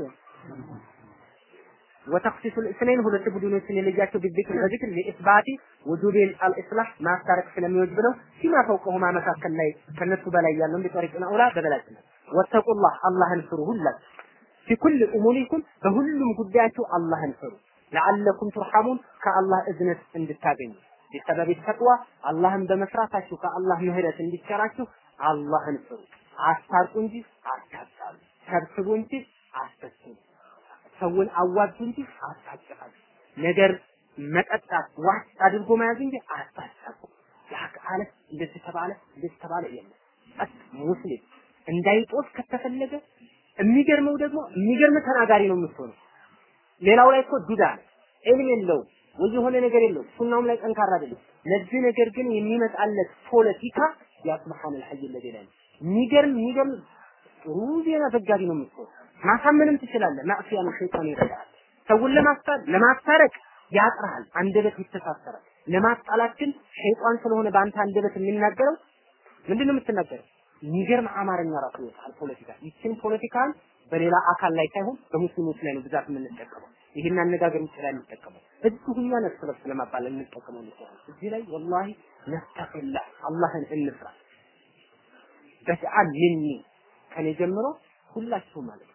Speaker 1: ወተክሲሱ ልእስነይን ሁለት ቡድኖችን የለያቸው ቢዚክር በዚክር ለኢስባቲ ውጁቤል አልኢስላህ ማስታረቅ ስለሚወጅብ ነው። ፊማ ፈውቀሁማ መካከል ላይ ከነሱ በላይ ያለውን ቢጠሪቅን አውላ በበላጭነት ወተቁላህ አላህን ፍሩ ሁላችሁ ፊኩል እሙሪኩም በሁሉም ጉዳያችሁ አላህን ፍሩ ለዓለኩም ቱርሐሙን ከአላህ እዝነት እንድታገኙ ቢሰበብ ተቅዋ አላህን በመስራታችሁ ከአላህ ምህረት እንዲቸራችሁ አላህን ፍሩ። አስታርቁ እንጂ አታጣሉ፣ ሰብስቡ እንጂ አስበስቡ፣ ሰውን አዋጁ እንጂ አታጨቃሉ። ነገር መጠጣት ዋጭ አድርጎ መያዝ እንጂ አታሳቁ። ያክ አለ እንደዚህ ተባለ እንደዚህ ተባለ የለም። ቀጥ ሙስሊም እንዳይጦስ ከተፈለገ የሚገርመው ደግሞ የሚገርም ተናጋሪ ነው የምትሆነው። ሌላው ላይ እኮ ዱዳ ነው፣ ዕልም የለውም ወይ የሆነ ነገር የለውም። ሱናውም ላይ ጠንካራ አይደለም። ለዚህ ነገር ግን የሚመጣለት ፖለቲካ ያስመሐን الحي الذي لا የሚገርም የሚገርም ጥሩ ዜና ዘጋቢ ነው የምትሆነው። ማሳመንም ትችላለህ። ማዕሲያ ነው፣ ሸይጣን ይረዳል። ሰውን ለማስታር ለማስታረቅ ያጥራል፣ አንደበት ይተሳሰራል። ለማጣላት ግን ሸይጣን ስለሆነ በአንተ አንደበት የሚናገረው ምንድን ነው የምትናገረው? የሚገርም አማርኛ ራሱ ይወጣል። ፖለቲካ ይችን ፖለቲካን በሌላ አካል ላይ ሳይሆን በሙስሊሞች ላይ ነው ብዛት የምንጠቀመው። ይህን አነጋገር ውጭ ላይ እንጠቀመው እዚሁ እኛ ነፍስ በርስ ለማባል እንጠቀመው ነው። እዚህ ላይ ወላሂ ነስተፊላህ አላህን እንፍራ። በተአል ሚኒ ከኔ ጀምሮ ሁላችሁ ማለት ነው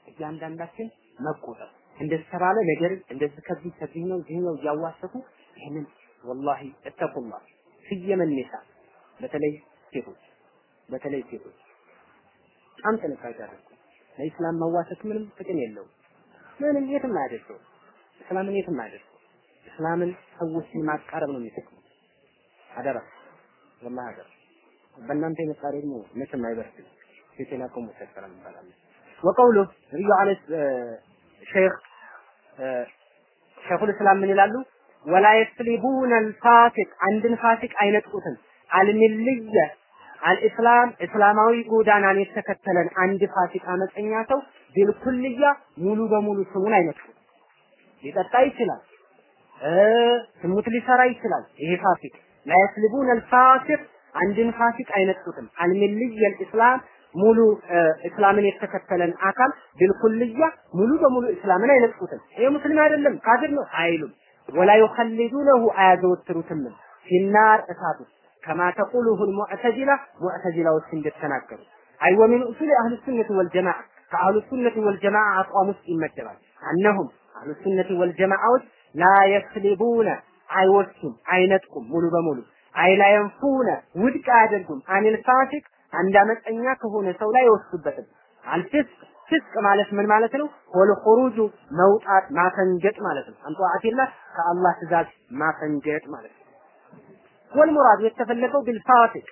Speaker 1: እያንዳንዳችን መቆጠብ እንደዚህ ተባለ ነገር እንደዚህ ከዚህ ከዚህ ነው እዚህ ነው እያዋሰቱ ይህንን ወላሂ እተቁላ ስየመን ኒሳ በተለይ ሴቶች በተለይ ሴቶች በጣም ጥንቃቄ አድርጉ። ለኢስላም መዋሰት ምንም ጥቅም የለውም። ምንም የትም አያደርሰው። እስላምን የትም አያደርሰው። እስላምን ሰዎችን ማቃረብ ነው የሚጠቅመው። አደራ ወላሂ አደራ። በእናንተ የመጣ ደግሞ መቼም አይበርስም። የቴሌኮም ሰፈራ ይባላል። ወቀውሉ ነብዩ አለይሂ ሼክ ሼኹል እስላም ምን ይላሉ? ወላ የስሊቡነ አልፋሲቅ አንድን ፋሲቅ አይነጥቁትም። አልሚልየ አልኢስላም እስላማዊ ጎዳናን የተከተለን አንድ ፋሲቅ አመፀኛ ሰው ቢልኩልያ ሙሉ በሙሉ ስሙን አይነጥቁም። ሊጠጣ ይችላል፣ ስሙት ሊሰራ ይችላል። ይሄ ፋሲቅ ላ የስሊቡነ አልፋሲቅ አንድን ፋሲቅ አይነጥቁትም። አልሚልየ አልኢስላም ሙሉ እስላምን የተከተለን አካል ቢልኩልያ ሙሉ በሙሉ እስላምን አይነጥቁትም። ይሄ ሙስሊም አይደለም ካፊር ነው አይሉም። ወላ ዩኸልዱነሁ አያዘወትሩትም ፊናር እሳት ውስጥ ከማ ተቁሉሁ ልሙዕተዚላ ሙዕተዚላዎች እንደተናገሩ አይ ወሚን ኡሱል አህል ሱነት ወልጀማዓ ከአህሉ ሱነት ወልጀማዓ አቋም ውስጥ ይመደባል። አነሁም አህሉ ሱነት ወልጀማዓዎች ላ የስሊቡነ አይወስዱም፣ አይነጥቁም ሙሉ በሙሉ አይ ላ የንፉነ ውድቅ አያደርጉም አኒል ፋሲቅ አንድ አመፀኛ ከሆነ ሰው ላይ አይወስዱበትም። አልፊስቅ ፍስቅ ማለት ምን ማለት ነው? ወል ኹሩጁ መውጣት ማፈንገጥ ማለት ነው። አንጧአቲላ ከአላህ ትእዛዝ ማፈንገጥ ማለት ነው። ወል ሙራድ የተፈለገው ቢልፋሲቅ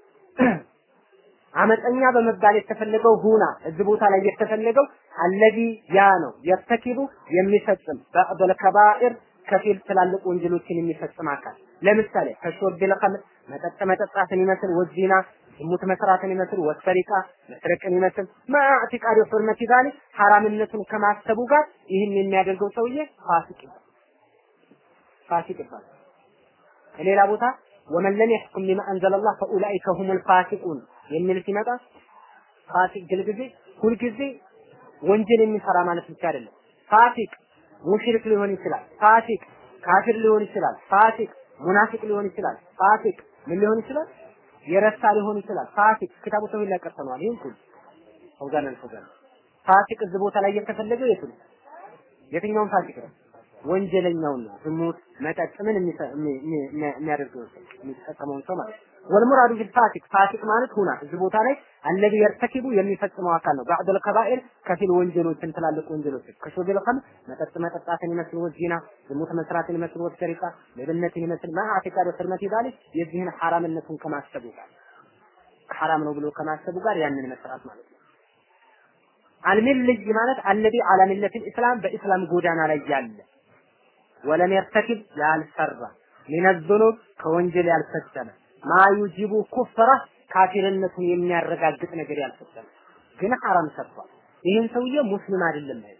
Speaker 1: አመፀኛ በመባል የተፈለገው ሁና እዚህ ቦታ ላይ የተፈለገው አለዚ ያ ነው የተኪቡ የሚፈጽም በዕደል ከባኢር ከፊል ትላልቅ ወንጀሎችን የሚፈጽም አካል ለምሳሌ ከሾርቢል ኸምር መጠጥ መጠጣትን ይመስል ወዚና ዝሙት መስራትን ይመስል ወሰሪቃ መስረቅን ይመስል ማዕቲቃድ ሑርመት ዛሊክ ሐራምነቱን ከማሰቡ ጋር ይህን የሚያደርገው ሰውዬ ፋሲቅ ይባላል። ፋሲቅ ይባላል። ከሌላ ቦታ ወመን ለም የሕኩም ቢማ አንዘለላህ ፈኡላኢከ ሁሙል ፋሲቁን የሚል ሲመጣ ፋሲቅ ግልጊዜ ሁልጊዜ ወንጀል የሚሰራ ማለት ብቻ አይደለም። ፋሲቅ ሙሽሪክ ሊሆን ይችላል። ፋሲቅ ካፊር ሊሆን ይችላል። ፋሲቅ ሙናፊቅ ሊሆን ይችላል። ፋሲቅ ምን ሊሆን ይችላል? የረሳ ሊሆን ይችላል። ፋሲቅ ክታቡ ተውሂድ ላይ ቀርተነዋል። ይሄን ሁሉ ፈውዛን አልፈውዛን ፋሲቅ እዚህ ቦታ ላይ የተፈለገው የቱ ነው? የትኛውን ፋሲቅ ነው? ወንጀለኛውን ነው። ዝሙት፣ መጠጥ ምን የሚያደርገው ሰው የሚጠቀመውን ሰው ማለት ነው። ወልሙራዱ ቢል ፋሲቅ ፋሲቅ ማለት ሁና እዚህ ቦታ ላይ አለዚ የርተኪቡ የሚፈጽመው አካል ነው። ባዕደል ከባኢር ከፊል ወንጀሎችን ትላልቅ ወንጀሎችን ከሾቢል ኸምር መጠጥ መጠጣትን ይመስል ወዚና ዝሙት መስራትን ይመስል ወሰሪቃ ሌብነትን ይመስል ማዕቲቃድ ወስርመት ዛሊክ የዚህን ሐራምነቱን ከማሰቡ ጋር ሐራም ነው ብሎ ከማሰቡ ጋር ያንን መስራት ማለት ነው። አልሚልይ ማለት አለዚ አላ ሚለቲል ኢስላም በኢስላም ጎዳና ላይ ያለ ወለም የርተኪብ ያልሰራ ሚነ ዙኑብ ከወንጀል ያልፈጸመ ማ ዩጂቡ ኩፍራ ካፊርነቱን የሚያረጋግጥ ነገር ያልፈጸመ ግን ሐራም ሰርቷል። ይህን ሰውዬ ሙስሊም አይደለም ማለት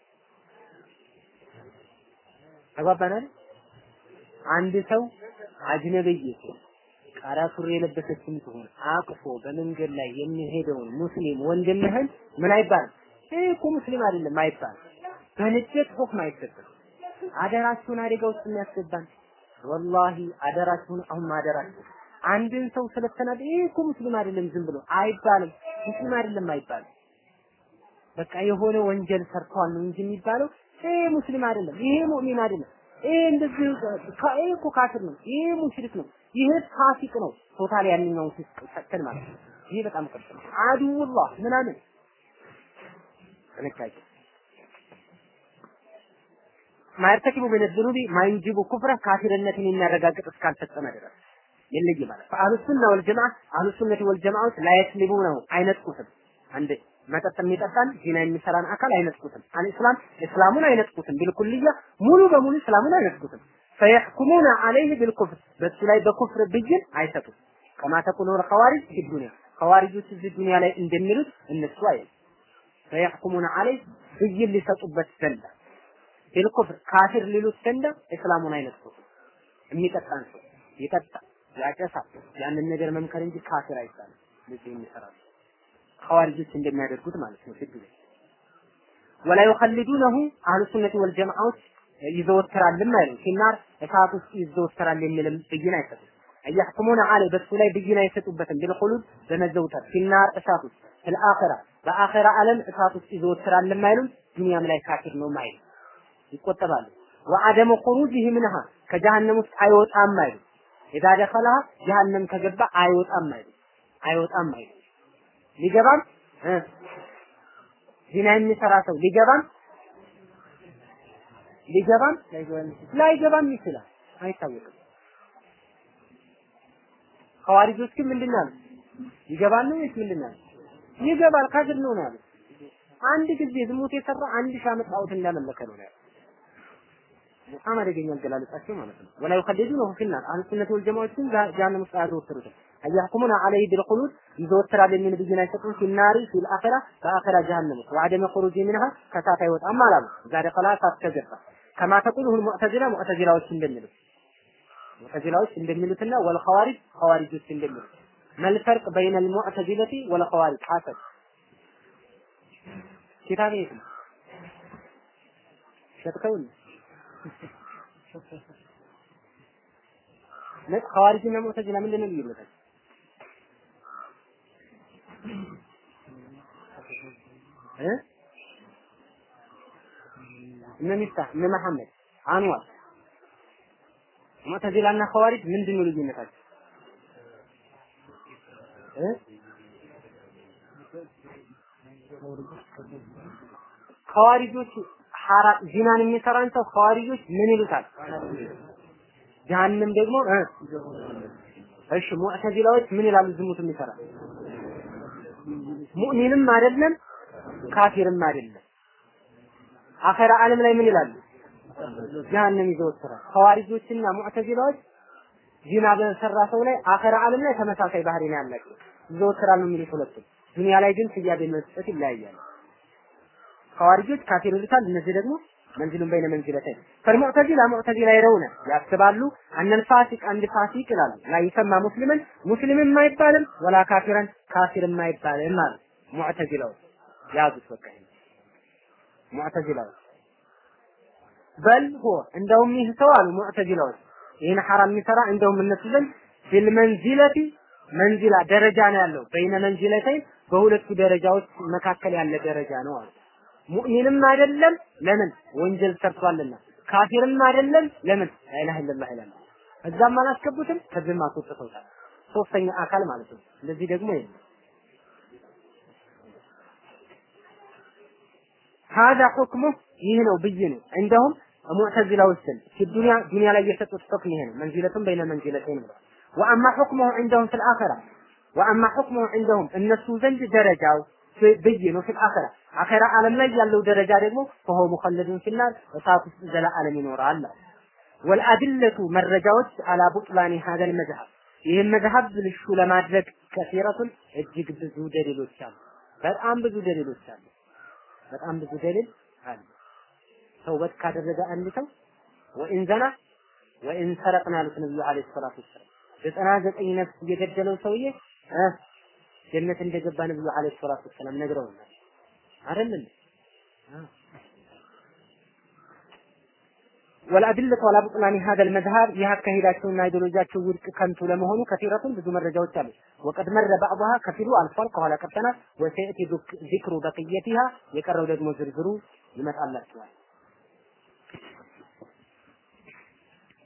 Speaker 1: ተግባባናል። አንድ ሰው አጅነብይ ሲሆን ቃራ ሱሪ የለበሰችም ትሆን አቅፎ በመንገድ ላይ የሚሄደውን ሙስሊም ወንድምህን ምን አይባልም? ይህ እኮ ሙስሊም አይደለም አይባልም። በንዴት ሁክም አይሰጥም። አደራችሁን አደጋ ውስጥ የሚያስገባን ወላሂ አደራችሁን አሁን አደራችሁ አንድን ሰው ስለተናደ ይሄ እኮ ሙስሊም አይደለም ዝም ብሎ አይባልም። ሙስሊም አይደለም አይባልም። በቃ የሆነ ወንጀል ሰርቷል ነው እንጂ የሚባለው ይሄ ሙስሊም አይደለም፣ ይሄ ሙእሚን አይደለም፣ ይሄ እንደዚህ ይሄ እኮ ካፍር ነው፣ ይሄ ሙሽሪክ ነው፣ ይሄ ፋሲቅ ነው። ቶታል ያንኛውን ፊስቅ ሰተን ማለት ነው። ይሄ በጣም ቀጥ ነው። አዱውላህ ምናምን ጥንቃቄ ማይርተኪቡ ምን ዝኑቢ ማይንጂቡ ኩፍረ ካፊርነትን የሚያረጋግጥ እስካልፈጸመ ድረስ ይለይ ማለት ፈአህሉ ሱና ወልጀማ አህሉ ሱነት ወልጀማዎች ላይስሊቡ ነው አይነጥቁትም። አንድ መጠጥ የሚጠጣን ዚና የሚሰራን አካል አይነጥቁትም። አልእስላም እስላሙን አይነጥቁትም። ቢልኩልያ ሙሉ በሙሉ እስላሙን አይነጥቁትም። ፈየሕኩሙነ አለይህ ቢልኩፍር በሱ ላይ በኩፍር ብይን አይሰጡም። ከማ ተቁሉ ኸዋሪጅ ፊ ዱንያ ኸዋሪጆች እዚህ ዱንያ ላይ እንደሚሉት እነሱ አይል ፈየሕኩሙነ አለይህ ብይን ሊሰጡበት ዘንዳ ቢልኩፍር ካፊር ሊሉት ዘንዳ እስላሙን አይነጥቁትም። የሚጠጣን ሰው ይጠጣል ያጨሳል። ያንን ነገር መምከር እንጂ ካፊር አይባልም። ልጅ የሚሰራው ኸዋሪጆች እንደሚያደርጉት ማለት ነው። ፍግ ወላ ይኸልዱነሁ አህሉ ሱነቲ ወልጀማዓዎች ይዘወትራልም አይሉ ሲናር እሳት ውስጥ ይዘወትራል የሚልም ብይን አይሰጡም። እያሕኩሙነ አለ በሱ ላይ ብይን አይሰጡበትም። ቢልኹሉድ በመዘውተር ሲናር እሳት ውስጥ ፊልአኺራ በአኺራ ዓለም እሳት ውስጥ ይዘወትራል አይሉም። ዱንያም ላይ ካፊር ነው አይሉም። ይቆጠባሉ። ወአደሙ ኹሩጂሂ ምንሃ ከጀሃነም ውስጥ አይወጣም አይሉም። ኢዛ ደኸለሃ ጀሃነም ከገባ አይወጣም አይሉም። አይወጣም አይሉም። ሊገባም እ ዚና የሚሰራ ሰው ሊገባም ሊገባም ላይገባም ይችላል፣ አይታወቅም። ሐዋሪጆች ግን ምንድን ነው ያሉት? ይገባል ነው ወይስ ምንድን ነው ያሉት? ይገባል ካፊር ነው ነው ያሉት። አንድ ጊዜ ዝሙት የሰራ አንድ ሺህ ዓመት ጣዖት እንዳመለከ ነው ያሉት። በጣም አደገኛ አገላለጻቸው ማለት ነው። ወላ ይኸልዱነሁ ፊናር አህሉ ሱነት ወል ጀማዓዎች ግን ጀሃነም ውስጥ አያዘወትሩትም። አያህኩሙና ዐለይሂ ቢልኹሉድ ይዘወትራል የሚል ብይን አይሰጡም። ፊናሪ ፊል አኺራ በአኺራ ጀሃነም ውስጥ ወዐደመ ኹሩጂ ሚንሃ ከሳት አይወጣም አላሉ። ዛሬ ከላ ሳት ከገባ ከማ ተቁሉሁ ሙዕተዚላ ሙዕተዚላዎች እንደሚሉት ሙዕተዚላዎች እንደሚሉትና ወል ኸዋሪጅ ኸዋሪጆች እንደሚሉት መልፈርቅ በይነ ልሙዕተዚለቲ ወል ኸዋሪጅ ሐሰብ ኪታብ የት ነው ሸጥከውን ኸዋሪጅና ሙዕተዚላ ምንድን ነው ልዩነታቸው? እ እነ ሚፍታህ እነ መሐመድ አንዋር ሙዕተዚላና ኸዋሪጅ ምንድን ነው ልዩነታቸው? እ ኸዋሪጆች ሐራ ዚናን የሚሰራን ሰው ኸዋሪጆች ምን ይሉታል? ጀሃነም ደግሞ እ እሺ ሙዕተዚላዎች ምን ይላሉ? ዝሙት የሚሰራ ሙእሚንም አይደለም ካፊርም አይደለም። አኸራ ዓለም ላይ ምን ይላሉ? ጀሃነም ይዘወትራል። ኸዋሪጆችና ሙዕተዚላዎች ዚና በሰራ ሰው ላይ አኸራ ዓለም ላይ ተመሳሳይ ባህሪ ነው ያላቸው። ይዘወትራል ነው የሚሉት ሁለቱም። ዱንያ ላይ ግን ስያሜ መስጠት ይለያያል። ኸዋሪጆች ካፊር ይሉታል፣ እነዚህ ደግሞ መንዚሉን በይነ መንዚለተይን ፈልሙዕተዚላ ሙዕተዚላ ይረውነ ያስባሉ አነል ፋሲቅ አንድ ፋሲቅ ይላሉ ላ ይሰማ ሙስሊምን ሙስሊምም አይባልም ወላ ካፊረን ካፊርም አይባልም አሉ ሙዕተዚላዎች ያዙት በቃ ይሄን ሙዕተዚላዎች በል ሆ እንደውም ይህ ሰው አሉ ሙዕተዚላዎች ይህን ሐራም የሚሰራ እንደውም እነሱ ዘንድ ቢልመንዚለቲ መንዚላ ደረጃ ነው ያለው በይነ መንዚለተይን በሁለቱ ደረጃዎች መካከል ያለ ደረጃ ነው አሉ ሙእሚንም አይደለም ለምን ወንጀል ሰርቷልና ካፊርም አይደለም ለምን ላኢላሃ ኢለላህ ይላል እዛም አላስገቡትም ከዚህም አስወጥተውታል ሶስተኛ አካል ማለት ነው እንደዚህ ደግሞ የለም هذا حكمه ይህ ነው ብይኑ እንደውም ሙዕተዚላ ውስጥ ዱንያ ዱንያ ላይ የሰጡት ሁክም ይሄ ነው መንዚለቱን በይነ መንዚለተይን ብለው ወአማ حكمه عندهم في الآخرة وأما حكمه عندهم እነሱ ዘንድ ደረጃው ብይኑ في الآخرة አኼራ ዓለም ላይ ያለው ደረጃ ደግሞ ፈሆ ሙኸለዱን ፊናር እሳት ውስጥ ዘለዓለም ይኖራል። ወልአድለቱ መረጃዎች አላ ቡጥላኒ ሀዘል መዝሀብ ይህን መዝሀብ ብልሹ ለማድረግ ከሲረቱን እጅግ ብዙ ደሊሎች አሉ። በጣም ብዙ ደሊሎች አሉ። በጣም ብዙ ደሊል አለ። ተውበት ካደረገ አንድ ሰው ወኢን ዘና ወኢን ሰረቅን ያሉት ነብዩ አለይሂ ሰላቱ ወሰላም ዘጠና ዘጠኝ ነፍስ የገደለው ሰውዬ እ ጀነት እንደገባ ነብዩ አለይሂ ሰላቱ ወሰላም ነግረውናል። አይደለም ወልአድለቱ አላ ቡጥላኒ ሀዘል መዝሀብ ይህ አካሄዳቸውና አይዲዮሎጂያቸው ውድቅ ከንቱ ለመሆኑ ከሲረቱን ብዙ መረጃዎች አሉ። ወቀድ መረ ባዕضها ከፊሉ አልፏል፣ ከኋላ ቀርተናል። ወሰየቲ ዚክሩ በቅየቲሃ የቀረው ደግሞ ዝርዝሩ ይመጣላችኋል።